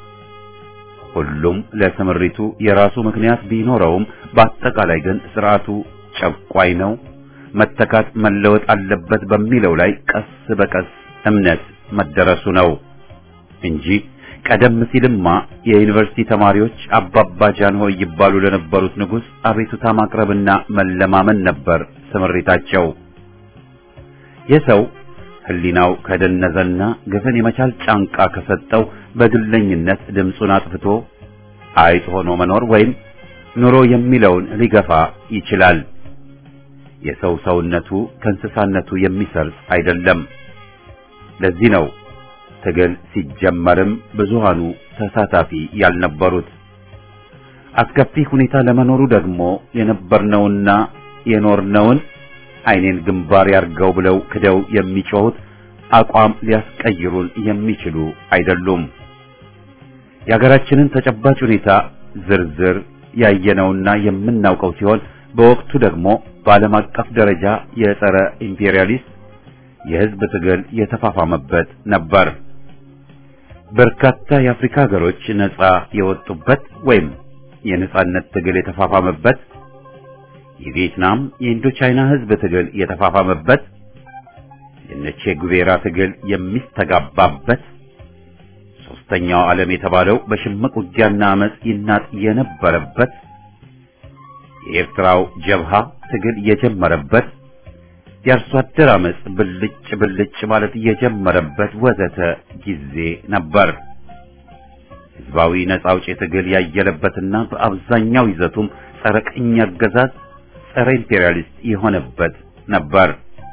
ሁሉም ለስምሪቱ የራሱ ምክንያት ቢኖረውም በአጠቃላይ ግን ስርዓቱ ጨቋይ ነው፣ መተካት መለወጥ አለበት በሚለው ላይ ቀስ በቀስ እምነት መደረሱ ነው እንጂ ቀደም ሲልማ የዩኒቨርሲቲ ተማሪዎች አባባ ጃንሆይ ይባሉ ለነበሩት ንጉሥ አቤቱታ ማቅረብና መለማመን ነበር ስምሪታቸው። የሰው ህሊናው ከደነዘና ግፍን የመቻል ጫንቃ ከሰጠው በግለኝነት ድምፁን አጥፍቶ አይጥ ሆኖ መኖር ወይም ኑሮ የሚለውን ሊገፋ ይችላል። የሰው ሰውነቱ ከእንስሳነቱ የሚሰርጽ አይደለም። ለዚህ ነው ትግል ሲጀመርም ብዙሃኑ ተሳታፊ ያልነበሩት። አስከፊ ሁኔታ ለመኖሩ ደግሞ የነበርነውና የኖርነውን ዓይኔን ግንባር ያርገው ብለው ክደው የሚጮሁት አቋም ሊያስቀይሩን የሚችሉ አይደሉም። የሀገራችንን ተጨባጭ ሁኔታ ዝርዝር ያየነውና የምናውቀው ሲሆን በወቅቱ ደግሞ በዓለም አቀፍ ደረጃ የጸረ ኢምፔሪያሊስት የሕዝብ ትግል የተፋፋመበት ነበር። በርካታ የአፍሪካ ሀገሮች ነጻ የወጡበት ወይም የነጻነት ትግል የተፋፋመበት፣ የቪየትናም የኢንዶቻይና ሕዝብ ትግል የተፋፋመበት፣ የነቼ ጉቬራ ትግል የሚስተጋባበት፣ ሶስተኛው ዓለም የተባለው በሽምቅ ውጊያና አመጽ ይናጥ የነበረበት፣ የኤርትራው ጀብሃ ትግል የጀመረበት የአርሶ አደር አመጽ ብልጭ ብልጭ ማለት የጀመረበት ወዘተ ጊዜ ነበር። ህዝባዊ ነጻ አውጪ ትግል ያየለበትና በአብዛኛው ይዘቱም ጸረ ቅኝ አገዛዝ፣ ጸረ ኢምፔሪያሊስት የሆነበት ነበር።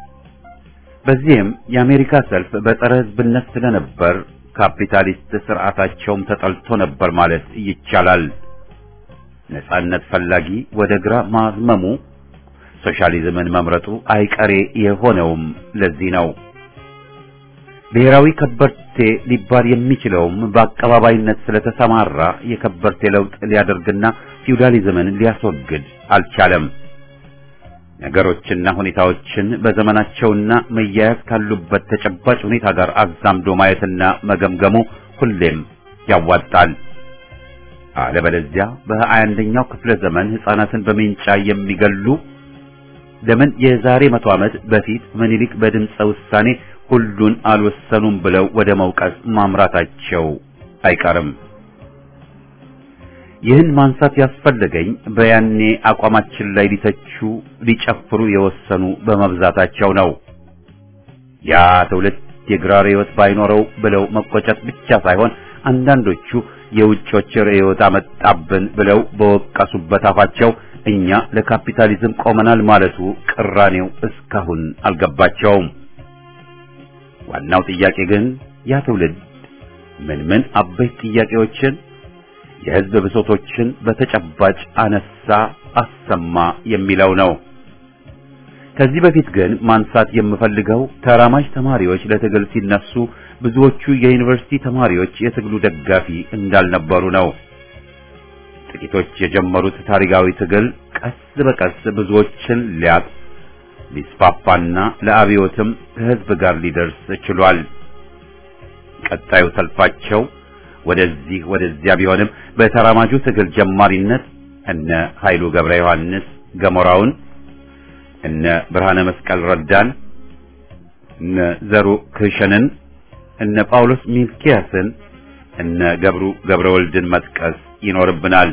በዚህም የአሜሪካ ሰልፍ በጸረ ህዝብነት ስለነበር ካፒታሊስት ስርዓታቸውም ተጠልቶ ነበር ማለት ይቻላል። ነጻነት ፈላጊ ወደ ግራ ማዝመሙ ሶሻሊዝምን መምረጡ አይቀሬ የሆነውም ለዚህ ነው። ብሔራዊ ከበርቴ ሊባል የሚችለውም በአቀባባይነት ስለተሰማራ የከበርቴ ለውጥ ሊያደርግና ፊውዳሊዝምን ሊያስወግድ አልቻለም። ነገሮችና ሁኔታዎችን በዘመናቸውና መያያዝ ካሉበት ተጨባጭ ሁኔታ ጋር አዛምዶ ማየትና መገምገሙ ሁሌም ያዋጣል። አለበለዚያ በሀያ አንደኛው ክፍለ ዘመን ሕፃናትን በሜንጫ የሚገሉ ለምን የዛሬ መቶ ዓመት በፊት ምኒልክ በድምፀ ውሳኔ ሁሉን አልወሰኑም ብለው ወደ መውቀስ ማምራታቸው አይቀርም። ይህን ማንሳት ያስፈለገኝ በያኔ አቋማችን ላይ ሊተቹ ሊጨፍሩ የወሰኑ በመብዛታቸው ነው። ያ ትውልድ የግራር ሕይወት ባይኖረው ብለው መቆጨት ብቻ ሳይሆን አንዳንዶቹ የውጮች ርዕዮት አመጣብን ብለው በወቀሱበት አፋቸው እኛ ለካፒታሊዝም ቆመናል ማለቱ ቅራኔው እስካሁን አልገባቸውም። ዋናው ጥያቄ ግን ያ ትውልድ ምን ምን አበይት ጥያቄዎችን የሕዝብ ብሶቶችን በተጨባጭ አነሳ፣ አሰማ የሚለው ነው። ከዚህ በፊት ግን ማንሳት የምፈልገው ተራማጅ ተማሪዎች ለትግል ሲነሱ ብዙዎቹ የዩኒቨርሲቲ ተማሪዎች የትግሉ ደጋፊ እንዳልነበሩ ነው። ጥቂቶች የጀመሩት ታሪካዊ ትግል ቀስ በቀስ ብዙዎችን ሊያጥ ሊስፋፋና ለአብዮትም ከሕዝብ ጋር ሊደርስ ችሏል። ቀጣዩ ሰልፋቸው ወደዚህ ወደዚያ ቢሆንም በተራማጁ ትግል ጀማሪነት እነ ኃይሉ ገብረ ዮሐንስ ገሞራውን፣ እነ ብርሃነ መስቀል ረዳን፣ እነ ዘሩ ክሸንን፣ እነ ጳውሎስ ሚልኪያስን፣ እነ ገብሩ ገብረ ወልድን መጥቀስ ይኖርብናል።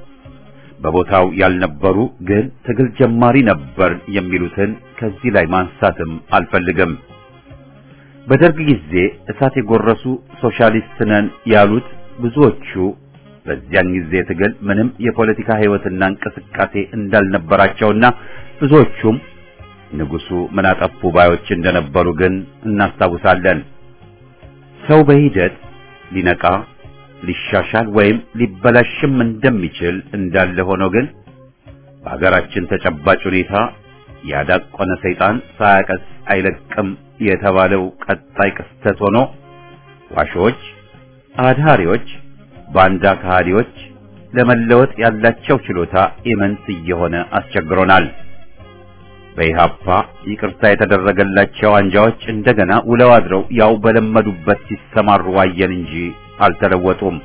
በቦታው ያልነበሩ ግን ትግል ጀማሪ ነበር የሚሉትን ከዚህ ላይ ማንሳትም አልፈልግም። በደርግ ጊዜ እሳት የጎረሱ ሶሻሊስት ነን ያሉት ብዙዎቹ በዚያን ጊዜ ትግል ምንም የፖለቲካ ሕይወትና እንቅስቃሴ እንዳልነበራቸውና ብዙዎቹም ንጉሱ ምን አጠፉ ባዮች እንደነበሩ ግን እናስታውሳለን። ሰው በሂደት ሊነቃ ሊሻሻል ወይም ሊበላሽም እንደሚችል እንዳለ ሆኖ ግን በሀገራችን ተጨባጭ ሁኔታ ያዳቆነ ሰይጣን ሳያቀስ አይለቅም የተባለው ቀጣይ ክስተት ሆኖ ዋሾች፣ አድሃሪዎች፣ ባንዳ ከሃዲዎች ለመለወጥ ያላቸው ችሎታ ኢመንት እየሆነ አስቸግሮናል። በኢሃፓ ይቅርታ የተደረገላቸው አንጃዎች እንደገና ውለው አድረው ያው በለመዱበት ሲሰማሩ ዋየን እንጂ አልተለወጡም።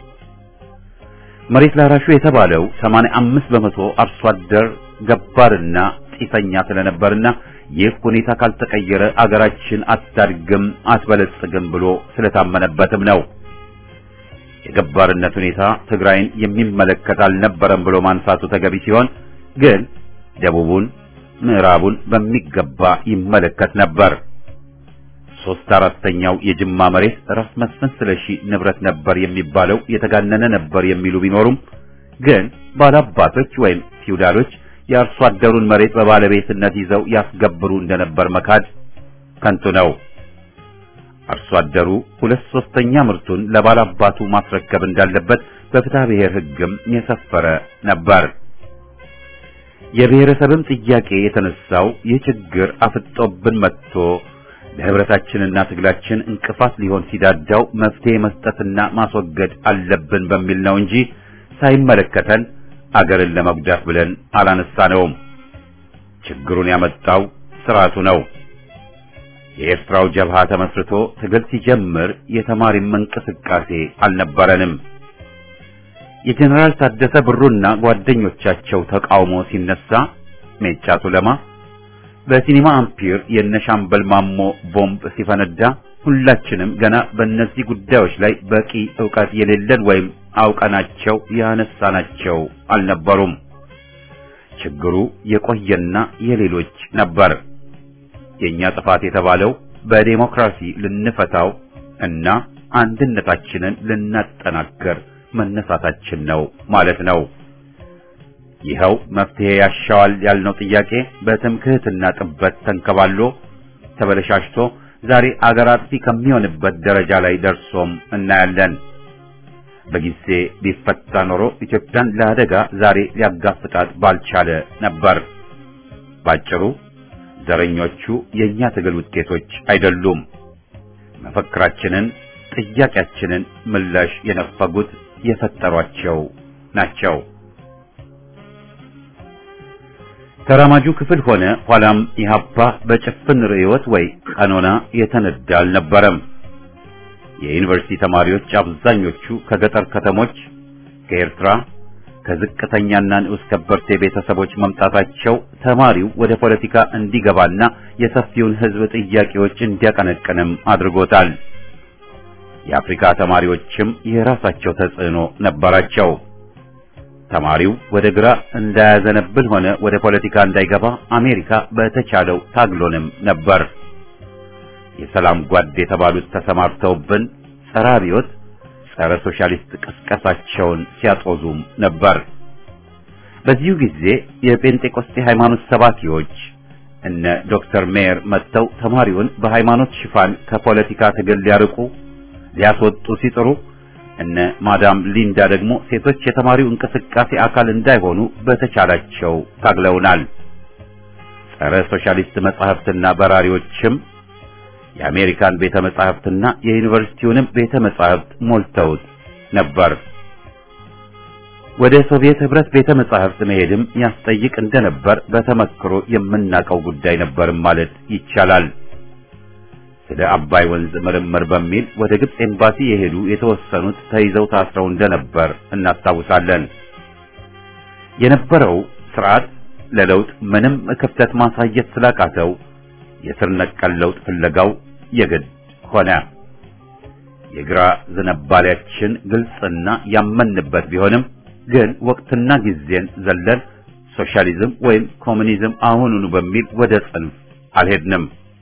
መሬት ላራሹ የተባለው 85 በመቶ አርሶ አደር ገባርና ጢሰኛ ስለነበርና ይህ ሁኔታ ካልተቀየረ አገራችን አታድግም አትበለጽግም ብሎ ስለታመነበትም ነው። የገባርነት ሁኔታ ትግራይን የሚመለከት አልነበረም ብሎ ማንሳቱ ተገቢ ሲሆን ግን ደቡቡን፣ ምዕራቡን በሚገባ ይመለከት ነበር። ሶስት አራተኛው የጅማ መሬት ራስ መስፍን ስለሺ ንብረት ነበር የሚባለው የተጋነነ ነበር የሚሉ ቢኖሩም ግን ባላባቶች ወይም ፊውዳሎች የአርሶ አደሩን መሬት በባለቤትነት ይዘው ያስገብሩ እንደነበር መካድ ከንቱ ነው። አርሶ አደሩ ሁለት ሶስተኛ ምርቱን ለባላባቱ ማስረከብ እንዳለበት በፍትሐ ብሔር ሕግም የሰፈረ ነበር። የብሔረሰብም ጥያቄ የተነሳው ይህ ችግር አፍጦብን መጥቶ ለህብረታችንና ትግላችን እንቅፋት ሊሆን ሲዳዳው መፍትሄ መስጠትና ማስወገድ አለብን በሚል ነው እንጂ ሳይመለከተን አገርን ለመጉዳት ብለን አላነሳነውም። ችግሩን ያመጣው ስርዓቱ ነው። የኤርትራው ጀብሃ ተመስርቶ ትግል ሲጀምር የተማሪም እንቅስቃሴ አልነበረንም። የጀነራል ታደሰ ብሩና ጓደኞቻቸው ተቃውሞ ሲነሳ ሜጫ ቱለማ በሲኒማ አምፒር የነሻምበል ማሞ ቦምብ ሲፈነዳ ሁላችንም ገና በእነዚህ ጉዳዮች ላይ በቂ ዕውቀት የሌለን ወይም አውቀናቸው ያነሳናቸው አልነበሩም። ችግሩ የቆየና የሌሎች ነበር። የኛ ጥፋት የተባለው በዴሞክራሲ ልንፈታው እና አንድነታችንን ልናጠናከር መነሳታችን ነው ማለት ነው። ይኸው መፍትሄ ያሻዋል ያልነው ጥያቄ በትምክህትና ጥበት ተንከባሎ ተበለሻሽቶ ዛሬ አገር አጥፊ ከሚሆንበት ደረጃ ላይ ደርሶም እናያለን። በጊዜ ቢፈታ ኖሮ ኢትዮጵያን ለአደጋ ዛሬ ሊያጋፍጣት ባልቻለ ነበር። ባጭሩ ዘረኞቹ የኛ ትግል ውጤቶች አይደሉም። መፈክራችንን፣ ጥያቄያችንን ምላሽ የነፈጉት የፈጠሯቸው ናቸው። ተራማጁ ክፍል ሆነ ኋላም ኢህአፓ በጭፍን ርዕዮት ወይ ቀኖና የተነዳ አልነበረም። የዩኒቨርሲቲ ተማሪዎች አብዛኞቹ ከገጠር ከተሞች፣ ከኤርትራ፣ ከዝቅተኛና ንዑስ ከበርቴ ቤተሰቦች መምጣታቸው ተማሪው ወደ ፖለቲካ እንዲገባና የሰፊውን ሕዝብ ጥያቄዎች እንዲያቀነቅንም አድርጎታል። የአፍሪካ ተማሪዎችም የራሳቸው ተጽዕኖ ነበራቸው። ተማሪው ወደ ግራ እንዳያዘነብል ሆነ ወደ ፖለቲካ እንዳይገባ አሜሪካ በተቻለው ታግሎንም ነበር። የሰላም ጓድ የተባሉት ተሰማርተውብን ጸረ አብዮት፣ ጸረ ሶሻሊስት ቅስቀሳቸውን ሲያጦዙም ነበር። በዚሁ ጊዜ የጴንጤቆስጤ ሃይማኖት ሰባኪዎች እነ ዶክተር ሜየር መጥተው ተማሪውን በሃይማኖት ሽፋን ከፖለቲካ ትግል ሊያርቁ ሊያስወጡ ሲጥሩ እነ ማዳም ሊንዳ ደግሞ ሴቶች የተማሪው እንቅስቃሴ አካል እንዳይሆኑ በተቻላቸው ታግለውናል። ጸረ ሶሻሊስት መጻሕፍትና በራሪዎችም የአሜሪካን ቤተ መጻሕፍትና የዩኒቨርሲቲውንም ቤተ መጻሕፍት ሞልተውት ነበር። ወደ ሶቪየት ህብረት ቤተ መጻሕፍት መሄድም ያስጠይቅ እንደነበር በተመክሮ የምናውቀው ጉዳይ ነበርም ማለት ይቻላል። ስለ አባይ ወንዝ ምርምር በሚል ወደ ግብጽ ኤምባሲ የሄዱ የተወሰኑት ተይዘው ታስረው እንደነበር እናስታውሳለን። የነበረው ስርዓት ለለውጥ ምንም ክፍተት ማሳየት ስላቃተው የስር ነቀል ለውጥ ፍለጋው የግድ ሆነ። የግራ ዝንባሌያችን ግልጽና ያመንበት ቢሆንም ግን ወቅትና ጊዜን ዘለን ሶሻሊዝም ወይም ኮሙኒዝም አሁኑኑ በሚል ወደ ጽንፍ አልሄድንም።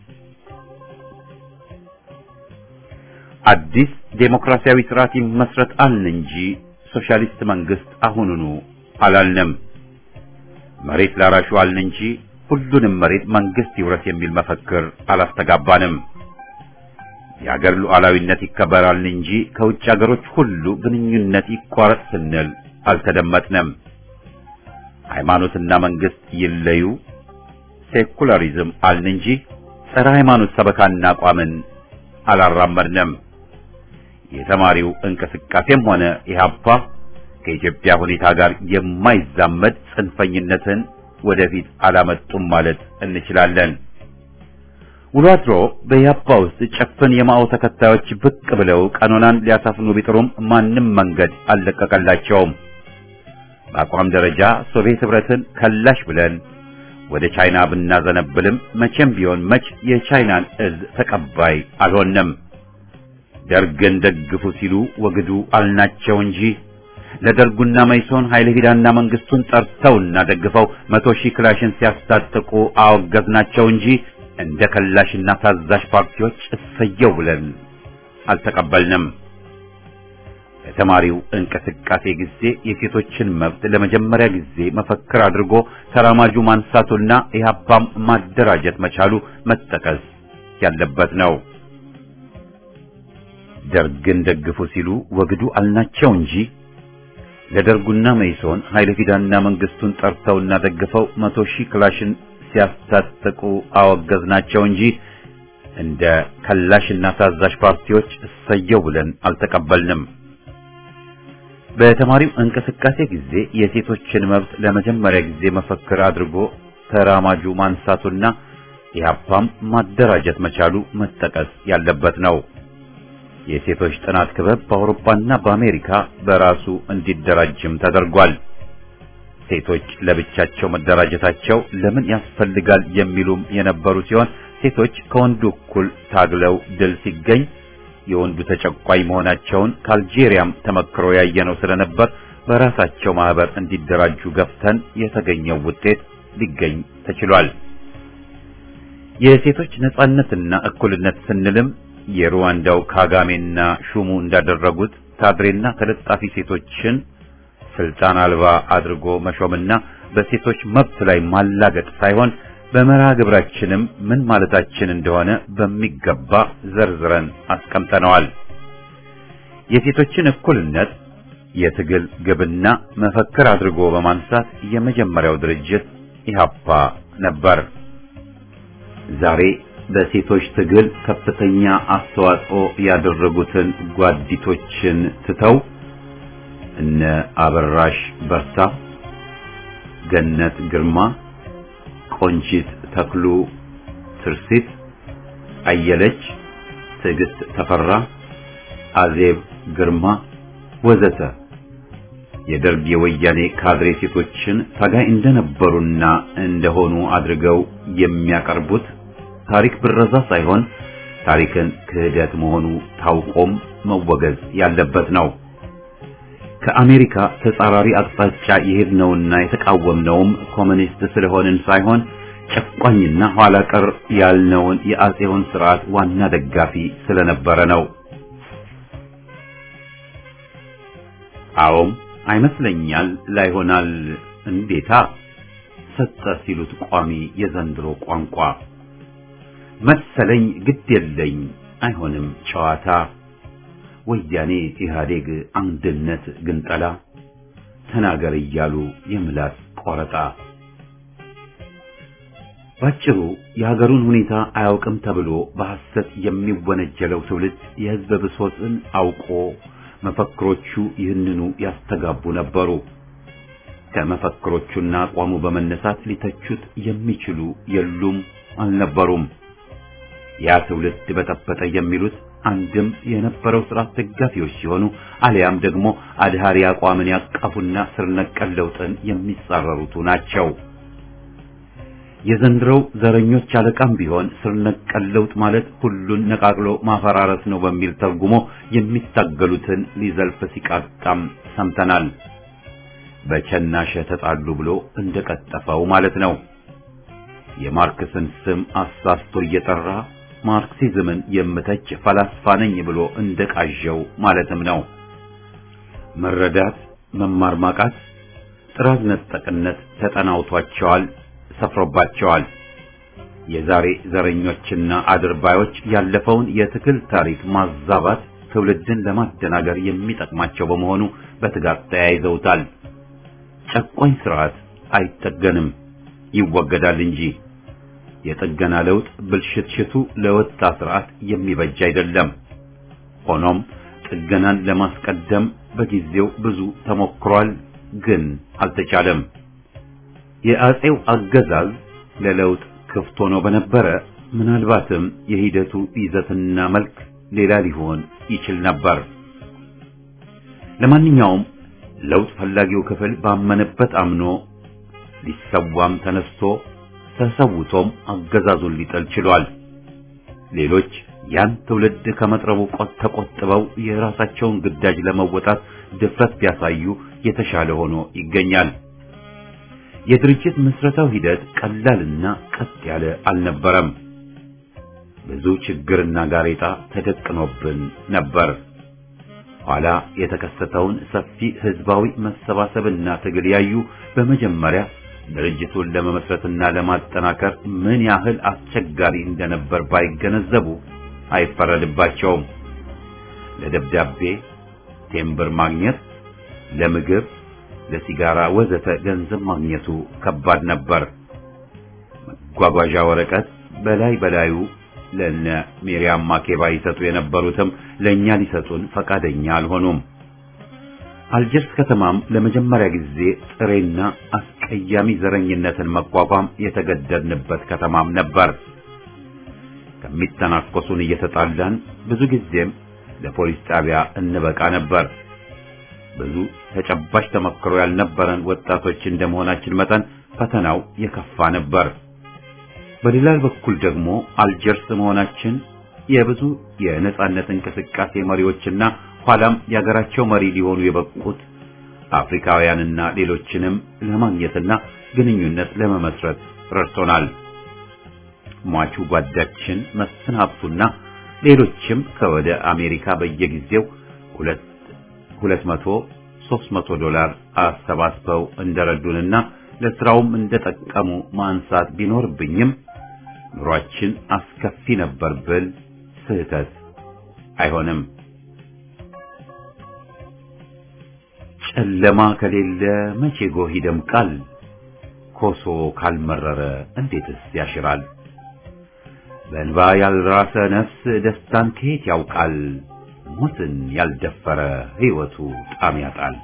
አዲስ ዴሞክራሲያዊ ስርዓት ይመስረት አልን እንጂ ሶሻሊስት መንግስት አሁኑኑ አላልንም። መሬት ላራሹ አልን እንጂ ሁሉንም መሬት መንግስት ይውረስ የሚል መፈክር አላስተጋባንም። የአገር ሉዓላዊነት ይከበራል እንጂ ከውጭ አገሮች ሁሉ ግንኙነት ይቋረጥ ስንል አልተደመጥንም። ሃይማኖትና መንግስት ይለዩ፣ ሴኩላሪዝም አልን እንጂ ጸረ ሃይማኖት ሰበካና አቋምን አላራመድንም። የተማሪው እንቅስቃሴም ሆነ ኢህአፓ ከኢትዮጵያ ሁኔታ ጋር የማይዛመድ ጽንፈኝነትን ወደፊት አላመጡም ማለት እንችላለን። ውሎ አድሮ በኢህአፓ ውስጥ ጭፍን የማኦ ተከታዮች ብቅ ብለው ቀኖናን ሊያሳፍኑ ቢጥሩም ማንም መንገድ አልለቀቀላቸውም። በአቋም ደረጃ ሶቪየት ህብረትን ከላሽ ብለን ወደ ቻይና ብናዘነብልም መቼም ቢሆን መች የቻይናን እዝ ተቀባይ አልሆንም። ደርግን ደግፉ ሲሉ ወግዱ አልናቸው እንጂ ለደርጉና መይሶን ኃይለ ሂዳና መንግስቱን ጠርተውና ደግፈው መቶ ሺህ ክላሽን ሲያስታጥቁ አወገዝናቸው እንጂ እንደ ከላሽና ታዛዥ ፓርቲዎች እሰየው ብለን አልተቀበልንም። በተማሪው እንቅስቃሴ ጊዜ የሴቶችን መብት ለመጀመሪያ ጊዜ መፈክር አድርጎ ተራማጁ ማንሳቱና ኢህአፓም ማደራጀት መቻሉ መጠቀስ ያለበት ነው። ደርግን ደግፉ ሲሉ ወግዱ አልናቸው እንጂ ለደርጉና መይሶን ኃይለ ፊዳና መንግስቱን ጠርተውና ደግፈው መቶ ሺህ ክላሽን ሲያስታጥቁ አወገዝናቸው እንጂ እንደ ከላሽና ታዛዥ ፓርቲዎች እሰየው ብለን አልተቀበልንም። በተማሪው እንቅስቃሴ ጊዜ የሴቶችን መብት ለመጀመሪያ ጊዜ መፈክር አድርጎ ተራማጁ ማንሳቱና ኢህአፓም ማደራጀት መቻሉ መጠቀስ ያለበት ነው። የሴቶች ጥናት ክበብ በአውሮፓና በአሜሪካ በራሱ እንዲደራጅም ተደርጓል። ሴቶች ለብቻቸው መደራጀታቸው ለምን ያስፈልጋል የሚሉም የነበሩ ሲሆን ሴቶች ከወንዱ እኩል ታግለው ድል ሲገኝ የወንዱ ተጨቋኝ መሆናቸውን ከአልጄሪያም ተመክሮ ያየነው ስለነበር በራሳቸው ማህበር እንዲደራጁ ገፍተን የተገኘው ውጤት ሊገኝ ተችሏል። የሴቶች ነጻነትና እኩልነት ስንልም የሩዋንዳው ካጋሜና ሹሙ እንዳደረጉት ካድሬና ተለጣፊ ሴቶችን ስልጣን አልባ አድርጎ መሾምና በሴቶች መብት ላይ ማላገጥ ሳይሆን በመርሃ ግብራችንም ምን ማለታችን እንደሆነ በሚገባ ዘርዝረን አስቀምጠነዋል። የሴቶችን እኩልነት የትግል ግብና መፈክር አድርጎ በማንሳት የመጀመሪያው ድርጅት ኢህአፓ ነበር። ዛሬ በሴቶች ትግል ከፍተኛ አስተዋጽኦ ያደረጉትን ጓዲቶችን ትተው እነ አበራሽ በርታ፣ ገነት ግርማ፣ ቆንጂት ተክሉ፣ ትርሲት አየለች፣ ትዕግስት ተፈራ፣ አዜብ ግርማ ወዘተ የደርግ የወያኔ ካድሬ ሴቶችን ታጋይ እንደነበሩና እንደሆኑ አድርገው የሚያቀርቡት ታሪክ ብረዛ ሳይሆን ታሪክን ክህደት መሆኑ ታውቆም መወገዝ ያለበት ነው። ከአሜሪካ ተጻራሪ አቅጣጫ የሄድነውና የተቃወምነውም ኮሚኒስት ስለሆንን ሳይሆን ጨቋኝና ኋላ ቀር ያልነውን የአጼውን ስርዓት ዋና ደጋፊ ስለነበረ ነው። አዎም አይመስለኛል ላይሆናል እንዴታ ሰጠ ሲሉት ቋሚ የዘንድሮ ቋንቋ መሰለኝ ግድ የለኝ አይሆንም ጨዋታ ወያኔ ኢህአዴግ አንድነት ግንጠላ ተናገር እያሉ የምላስ ቆረጣ ባጭሩ የሀገሩን ሁኔታ አያውቅም ተብሎ በሐሰት የሚወነጀለው ትውልድ የህዝብ ብሶትን አውቆ መፈክሮቹ ይህንኑ ያስተጋቡ ነበሩ። ከመፈክሮቹና አቋሙ በመነሳት ሊተቹት የሚችሉ የሉም አልነበሩም። ያ ትውልድ በጠበጠ የሚሉት አንድም የነበረው ስርዓት ደጋፊዎች ሲሆኑ አሊያም ደግሞ አድሃሪ አቋምን ያቀፉና ስር ነቀል ለውጥን የሚጻረሩቱ ናቸው። የዘንድሮው ዘረኞች አለቃም ቢሆን ስር ነቀል ለውጥ ማለት ሁሉን ነቃቅሎ ማፈራረስ ነው በሚል ተርጉሞ የሚታገሉትን ሊዘልፍ ሲቃጣም ሰምተናል። በቸናሸ ተጣሉ ብሎ እንደቀጠፈው ማለት ነው። የማርክስን ስም አሳስቶ እየጠራ ማርክሲዝምን የምተች ፈላስፋ ነኝ ብሎ እንደቃዠው ማለትም ነው። መረዳት፣ መማር ማቃት፣ ጥራዝ ነጠቅነት ተጠናውቷቸዋል፣ ሰፍሮባቸዋል። የዛሬ ዘረኞችና አድርባዮች ያለፈውን የትግል ታሪክ ማዛባት ትውልድን ለማደናገር የሚጠቅማቸው በመሆኑ በትጋት ተያይዘውታል። ጨቋኝ ስርዓት አይጠገንም፣ ይወገዳል እንጂ የጥገና ለውጥ ብልሽትሽቱ ለወጣ ስርዓት የሚበጅ አይደለም። ሆኖም ጥገናን ለማስቀደም በጊዜው ብዙ ተሞክሯል፣ ግን አልተቻለም። የአጼው አገዛዝ ለለውጥ ክፍት ሆኖ በነበረ ምናልባትም የሂደቱ ይዘትና መልክ ሌላ ሊሆን ይችል ነበር። ለማንኛውም ለውጥ ፈላጊው ክፍል ባመነበት አምኖ ሊሰዋም ተነስቶ ተሰውቶም አገዛዙን ሊጠል ችሏል። ሌሎች ያን ትውልድ ከመጥረቡ ቆጥ ተቆጥበው የራሳቸውን ግዳጅ ለመወጣት ድፍረት ቢያሳዩ የተሻለ ሆኖ ይገኛል። የድርጅት ምስረታው ሂደት ቀላልና ቀጥ ያለ አልነበረም። ብዙ ችግርና ጋሬጣ ተደቅኖብን ነበር። ኋላ የተከሰተውን ሰፊ ህዝባዊ መሰባሰብና ትግል ያዩ በመጀመሪያ ድርጅቱን ለመመስረትና ለማጠናከር ምን ያህል አስቸጋሪ እንደነበር ባይገነዘቡ አይፈረድባቸውም። ለደብዳቤ ቴምብር ማግኘት፣ ለምግብ፣ ለሲጋራ ወዘተ ገንዘብ ማግኘቱ ከባድ ነበር። መጓጓዣ ወረቀት በላይ በላዩ ለነ ሚሪያም ማኬባ ይሰጡ የነበሩትም ለኛ ሊሰጡን ፈቃደኛ አልሆኑም። አልጀርስ ከተማም ለመጀመሪያ ጊዜ ጥሬና አስቀያሚ ዘረኝነትን መቋቋም የተገደድንበት ከተማም ነበር። ከሚተናኮሱን እየተጣላን ብዙ ጊዜም ለፖሊስ ጣቢያ እንበቃ ነበር። ብዙ ተጨባጭ ተመክሮ ያልነበረን ወጣቶች እንደመሆናችን መጠን ፈተናው የከፋ ነበር። በሌላ በኩል ደግሞ አልጀርስ መሆናችን የብዙ የነጻነት እንቅስቃሴ መሪዎችና ኋላም የሀገራቸው መሪ ሊሆኑ የበቁት አፍሪካውያንና ሌሎችንም ለማግኘትና ግንኙነት ለመመስረት ረድቶናል። ሟቹ ጓዳችን መስፍን ሀብቱና ሌሎችም ከወደ አሜሪካ በየጊዜው ሁለት ሁለት መቶ ሦስት መቶ ዶላር አሰባስበው እንደረዱንና ለስራውም እንደጠቀሙ ማንሳት ቢኖርብኝም ኑሯችን አስከፊ ነበር ብል ስህተት አይሆንም። ጨለማ ከሌለ መቼ ጎህ ይደምቃል? ኮሶ ካልመረረ እንዴትስ ያሽራል? በእንባ ያልራሰ ነፍስ ደስታን ከየት ያውቃል? ሞትን ያልደፈረ ሕይወቱ ጣም ያጣል።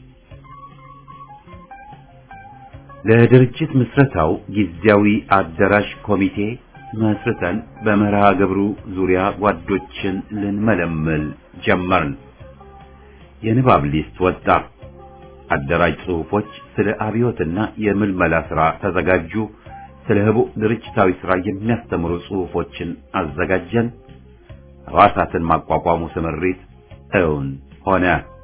ለድርጅት ምስረታው ጊዜያዊ አዳራሽ ኮሚቴ መስርተን በመርሃ ግብሩ ዙሪያ ጓዶችን ልንመለምል ጀመርን። የንባብ ሊስት ወጣ። አደራጅ ጽሑፎች ስለ አብዮትና የምልመላ ሥራ ተዘጋጁ። ስለ ህቡዕ ድርጅታዊ ሥራ የሚያስተምሩ ጽሑፎችን አዘጋጀን። ሕዋሳትን ማቋቋሙ ስምሪት እውን ሆነ።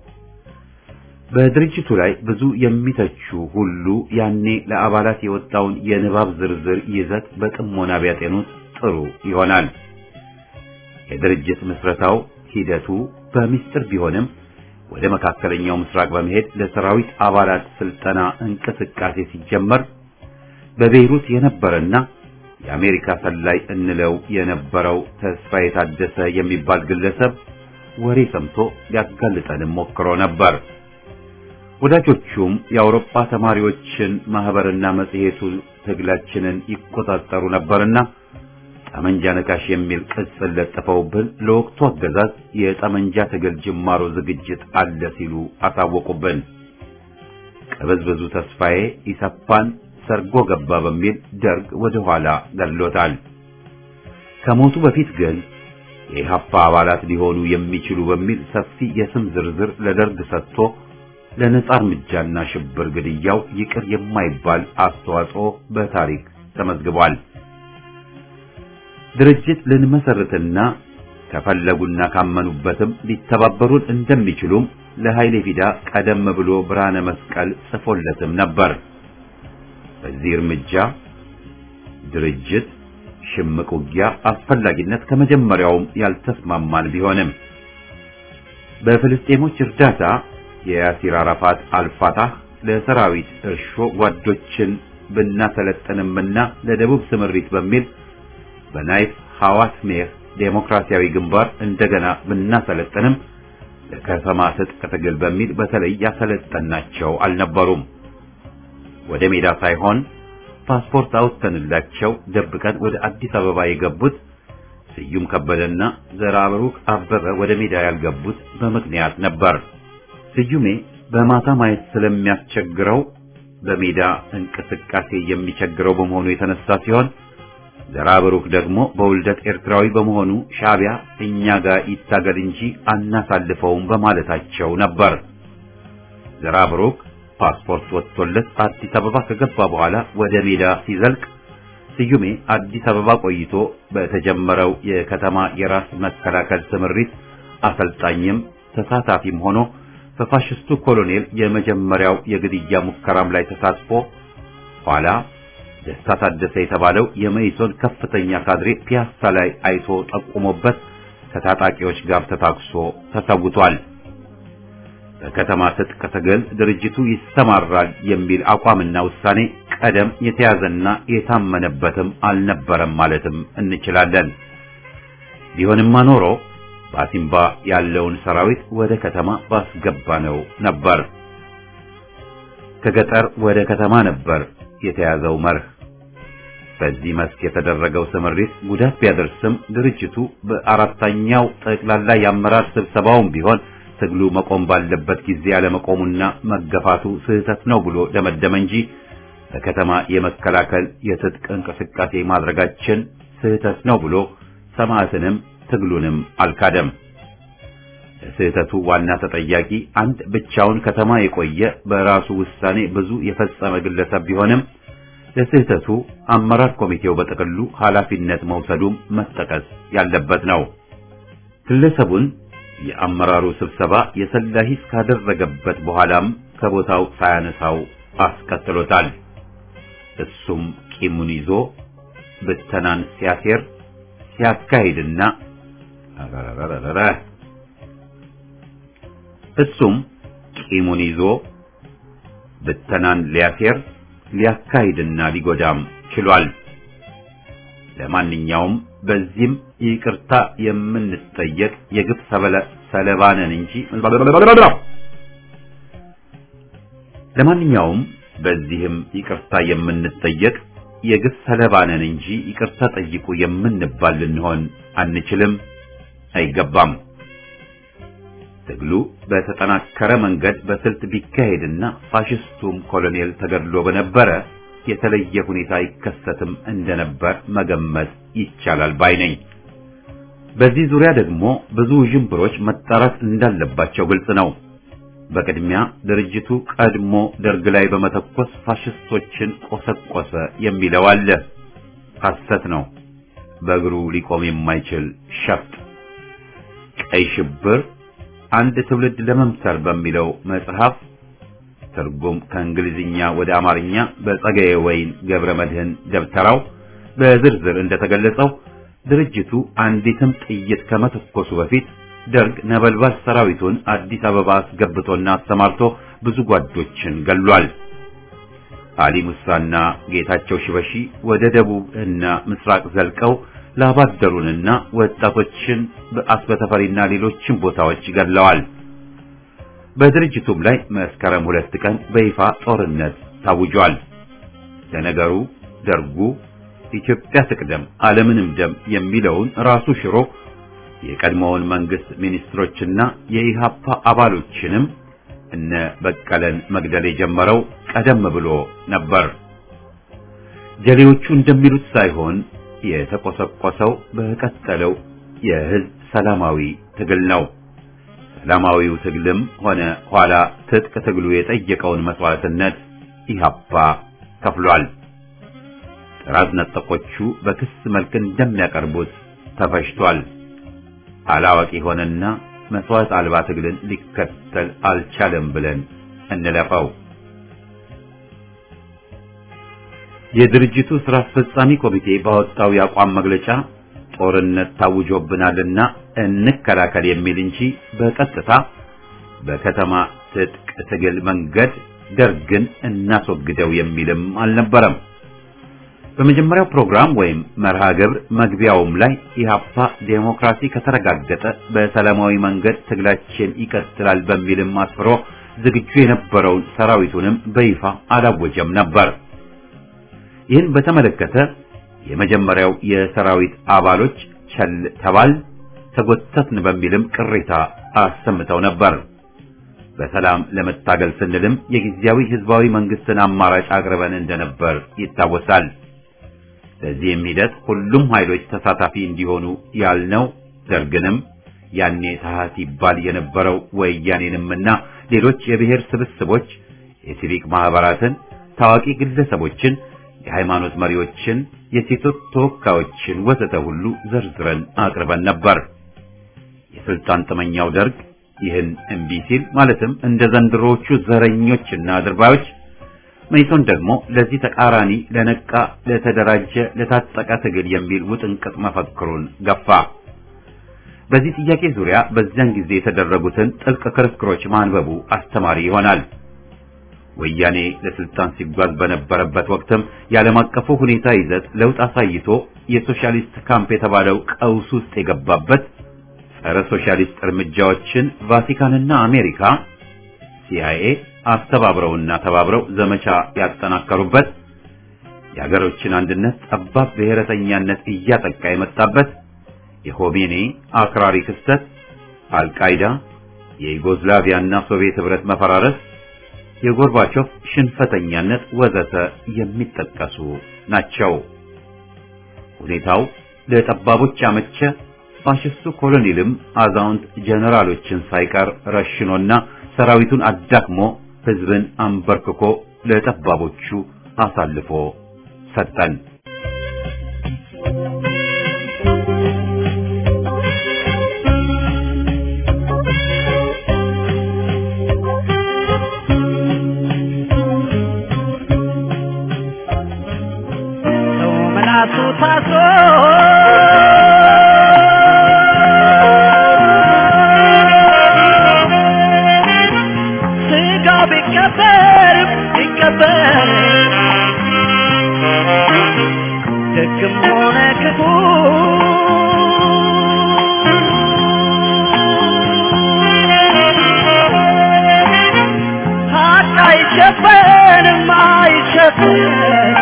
በድርጅቱ ላይ ብዙ የሚተቹ ሁሉ ያኔ ለአባላት የወጣውን የንባብ ዝርዝር ይዘት በጥሞና ቢያጤኑት ጥሩ ይሆናል። የድርጅት ምስረታው ሂደቱ በሚስጥር ቢሆንም ወደ መካከለኛው ምስራቅ በመሄድ ለሰራዊት አባላት ስልጠና እንቅስቃሴ ሲጀመር በቤይሩት የነበረና የአሜሪካ ሰላይ እንለው የነበረው ተስፋ የታደሰ የሚባል ግለሰብ ወሬ ሰምቶ ሊያጋልጠንም ሞክሮ ነበር። ወዳጆቹም የአውሮፓ ተማሪዎችን ማህበርና መጽሔቱ ትግላችንን ይቆጣጠሩ ነበርና ጠመንጃ ነካሽ የሚል ቅጽል ለጥፈውብን ለወቅቱ አገዛዝ የጠመንጃ ትግል ጅማሮ ዝግጅት አለ ሲሉ አሳወቁብን። ቅብዝብዙ ተስፋዬ ኢሰፓን ሰርጎ ገባ በሚል ደርግ ወደ ኋላ ገድሎታል። ከሞቱ በፊት ግን የኢህአፓ አባላት ሊሆኑ የሚችሉ በሚል ሰፊ የስም ዝርዝር ለደርግ ሰጥቶ ለነጻ እርምጃና ሽብር ግድያው ይቅር የማይባል አስተዋጽኦ በታሪክ ተመዝግቧል። ድርጅት ልንመሰርትና ከፈለጉና ካመኑበትም ሊተባበሩን እንደሚችሉም ለኃይሌ ፊዳ ቀደም ብሎ ብርሃነ መስቀል ጽፎለትም ነበር። በዚህ እርምጃ ድርጅት ሽምቅ ውጊያ አስፈላጊነት ከመጀመሪያውም ያልተስማማን ቢሆንም በፍልስጤሞች እርዳታ የያሲር አራፋት አልፋታህ ለሰራዊት እርሾ ጓዶችን ብናሰለጥንምና ለደቡብ ስምሪት በሚል በናይፍ ሐዋስ ሜር ዴሞክራሲያዊ ግንባር እንደገና ብናሰለጥንም ለከተማ ትጥቅ ትግል በሚል በተለይ ያሰለጠናቸው አልነበሩም። ወደ ሜዳ ሳይሆን ፓስፖርት አውጥተንላቸው ደብቀን ወደ አዲስ አበባ የገቡት ስዩም ከበደና ዘራብሩክ አበበ ወደ ሜዳ ያልገቡት በምክንያት ነበር። ስዩሜ በማታ ማየት ስለሚያስቸግረው በሜዳ እንቅስቃሴ የሚቸግረው በመሆኑ የተነሳ ሲሆን ዘራብሩክ ደግሞ በውልደት ኤርትራዊ በመሆኑ ሻዕቢያ እኛ ጋር ይታገል እንጂ አናሳልፈውም በማለታቸው ነበር። ዘራብሩክ ፓስፖርት ወጥቶለት አዲስ አበባ ከገባ በኋላ ወደ ሜዳ ሲዘልቅ ስዩሜ አዲስ አበባ ቆይቶ በተጀመረው የከተማ የራስ መከላከል ስምሪት አሰልጣኝም ተሳታፊም ሆኖ በፋሽስቱ ኮሎኔል የመጀመሪያው የግድያ ሙከራም ላይ ተሳትፎ ኋላ ደስታ ታደሰ የተባለው የመኢሶን ከፍተኛ ካድሬ ፒያሳ ላይ አይቶ ጠቁሞበት ከታጣቂዎች ጋር ተታክሶ ተሰውቷል። በከተማ ትጥቅ ትግል ድርጅቱ ይሰማራል የሚል አቋምና ውሳኔ ቀደም የተያዘና የታመነበትም አልነበረም ማለትም እንችላለን። ቢሆንማ ኖሮ በአሲምባ ያለውን ሰራዊት ወደ ከተማ ባስገባነው ነበር። ከገጠር ወደ ከተማ ነበር የተያዘው መርህ። በዚህ መስክ የተደረገው ስምሪት ጉዳት ቢያደርስም ድርጅቱ በአራተኛው ጠቅላላ የአመራር ስብሰባውም ቢሆን ትግሉ መቆም ባለበት ጊዜ ያለመቆሙና መገፋቱ ስህተት ነው ብሎ ደመደመ እንጂ በከተማ የመከላከል የትጥቅ እንቅስቃሴ ማድረጋችን ስህተት ነው ብሎ ሰማዕትንም ትግሉንም አልካደም። ለስህተቱ ዋና ተጠያቂ አንድ ብቻውን ከተማ የቆየ በራሱ ውሳኔ ብዙ የፈጸመ ግለሰብ ቢሆንም ለስህተቱ አመራር ኮሚቴው በጥቅሉ ኃላፊነት መውሰዱም መጠቀስ ያለበት ነው። ግለሰቡን የአመራሩ ስብሰባ የሰላ ሂስ ካደረገበት በኋላም ከቦታው ሳያነሳው አስቀጥሎታል። እሱም ቂሙን ይዞ ብተናን ሲያሴር ሲያካሂድና አረረረረ እሱም ቂሙን ይዞ ብተናን ሊያሴር ሊያካሂድና ሊጎዳም ችሏል። ለማንኛውም በዚህም ይቅርታ የምንጠየቅ የግፍ ሰለባ ነን እንጂ ለማንኛውም በዚህም ይቅርታ የምንጠየቅ የግፍ ሰለባ ነን እንጂ ይቅርታ ጠይቁ የምንባል ልንሆን አንችልም፣ አይገባም። ትግሉ በተጠናከረ መንገድ በስልት ቢካሄድና ፋሽስቱም ኮሎኔል ተገድሎ በነበረ የተለየ ሁኔታ አይከሰትም እንደነበር መገመት ይቻላል ባይ ነኝ። በዚህ ዙሪያ ደግሞ ብዙ ዥንብሮች መጣራት እንዳለባቸው ግልጽ ነው። በቅድሚያ ድርጅቱ ቀድሞ ደርግ ላይ በመተኮስ ፋሽስቶችን ቆሰቆሰ የሚለው አለ። ሐሰት ነው። በእግሩ ሊቆም የማይችል ሸፍጥ። ቀይ ሽብር አንድ ትውልድ ለመምሰል በሚለው መጽሐፍ ትርጉም ከእንግሊዝኛ ወደ አማርኛ በጸጋዬ ወይን ገብረ መድህን ደብተራው በዝርዝር እንደተገለጸው ድርጅቱ አንዲትም ጥይት ከመተኮሱ በፊት ደርግ ነበልባል ሰራዊቱን አዲስ አበባ አስገብቶና አሰማርቶ ብዙ ጓዶችን ገሏል። አሊ ሙሳና ጌታቸው ሽበሺ ወደ ደቡብ እና ምስራቅ ዘልቀው ላባደሩንና ወጣቶችን በአስበተፈሪና ሌሎችን ቦታዎች ገድለዋል። በድርጅቱም ላይ መስከረም ሁለት ቀን በይፋ ጦርነት ታውጇል። ለነገሩ ደርጉ ኢትዮጵያ ትቅደም ዓለምንም ደም የሚለውን ራሱ ሽሮ የቀድሞውን መንግስት ሚኒስትሮችና የኢሃፓ አባሎችንም እነ በቀለን መግደል የጀመረው ቀደም ብሎ ነበር። ጀሌዎቹ እንደሚሉት ሳይሆን የተቆሰቆሰው በቀጠለው የህዝብ ሰላማዊ ትግል ነው። ሰላማዊው ትግልም ሆነ ኋላ ትጥቅ ትግሉ የጠየቀውን መስዋዕትነት ኢሃፓ ከፍሏል። ጥራዝ ነጠቆቹ በክስ መልክ እንደሚያቀርቡት ተፈሽቷል። አላዋቂ ሆነና መስዋዕት አልባ ትግልን ሊከተል አልቻለም ብለን እንለፈው። የድርጅቱ ስራ አስፈጻሚ ኮሚቴ ባወጣው የአቋም መግለጫ ጦርነት ታውጆብናልና እንከላከል የሚል እንጂ በቀጥታ በከተማ ትጥቅ ትግል መንገድ ደርግን እናስወግደው የሚልም አልነበረም። በመጀመሪያው ፕሮግራም ወይም መርሃ ግብር መግቢያውም ላይ ኢህአፓ ዴሞክራሲ ከተረጋገጠ በሰላማዊ መንገድ ትግላችን ይቀጥላል በሚልም አስፍሮ ዝግጁ የነበረውን ሰራዊቱንም በይፋ አላወጀም ነበር። ይህን በተመለከተ የመጀመሪያው የሰራዊት አባሎች ቸል ተባል ተጎተትን በሚልም ቅሬታ አሰምተው ነበር። በሰላም ለመታገል ስንልም የጊዜያዊ ህዝባዊ መንግስትን አማራጭ አቅርበን እንደነበር ይታወሳል። በዚህም ሂደት ሁሉም ኃይሎች ተሳታፊ እንዲሆኑ ያልነው ደርግንም ያኔ ታህት ይባል የነበረው ወያኔንምና ሌሎች የብሔር ስብስቦች፣ የሲቪክ ማህበራትን፣ ታዋቂ ግለሰቦችን፣ የሃይማኖት መሪዎችን፣ የሴቶች ተወካዮችን ወዘተ ሁሉ ዘርዝረን አቅርበን ነበር። የስልጣን ጥመኛው ደርግ ይህን እምቢ ሲል ማለትም እንደ ዘንድሮዎቹ ዘረኞችና አድርባዮች መይሶን ደግሞ ለዚህ ተቃራኒ ለነቃ፣ ለተደራጀ፣ ለታጠቀ ትግል የሚል ውጥንቅጥ መፈክሩን ገፋ። በዚህ ጥያቄ ዙሪያ በዚያን ጊዜ የተደረጉትን ጥልቅ ክርክሮች ማንበቡ አስተማሪ ይሆናል። ወያኔ ለስልጣን ሲጓዝ በነበረበት ወቅትም የዓለም አቀፉ ሁኔታ ይዘት ለውጥ አሳይቶ የሶሻሊስት ካምፕ የተባለው ቀውስ ውስጥ የገባበት ጸረ ሶሻሊስት እርምጃዎችን ቫቲካንና አሜሪካ ሲአይኤ አስተባብረውና ተባብረው ዘመቻ ያጠናከሩበት የሀገሮችን አንድነት ጠባብ ብሔረተኛነት እያጠቃ የመጣበት የሆሜኒ አክራሪ ክስተት፣ አልቃይዳ፣ የዩጎዝላቪያና ሶቪየት ህብረት መፈራረስ፣ የጎርባቾቭ ሽንፈተኛነት ወዘተ የሚጠቀሱ ናቸው። ሁኔታው ለጠባቦች አመቸ። ፋሽስቱ ኮሎኔልም አዛውንት ጀነራሎችን ሳይቀር ረሽኖና ሰራዊቱን አዳክሞ ህዝብን አንበርክኮ ለጠባቦቹ አሳልፎ ሰጠን። ሰው መላሱ ታስሮ ስጋው ቢቀበር ቢቀበር ደግም ሆነ ክፉ ሀቅ አይሸፈንም አይሸፈንም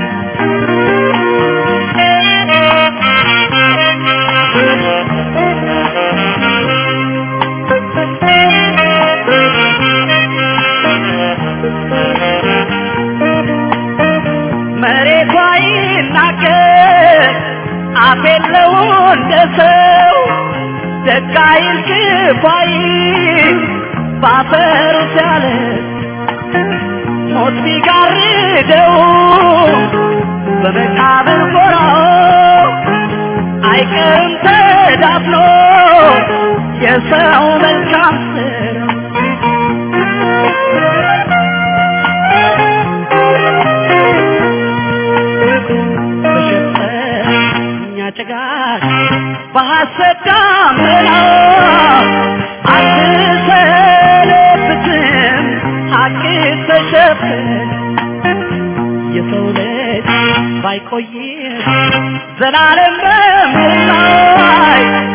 መሬቷ ይናገር አፍ የለው እንደ ሰው ደግ አይል ክፉ አይል ባፈሩ ሲያለ ሞት ቢጋርደው በመቃብር ጎራው አይቀርም ተዳፍኖ የሰው መልካም ስራ በሸፈኛ ጭጋግ በሐሰት ዳመና አትሰነብትም ሐቅ ተሸፍን የሰው ልጅ ባይቆይም ዘላለም በምድር ላይ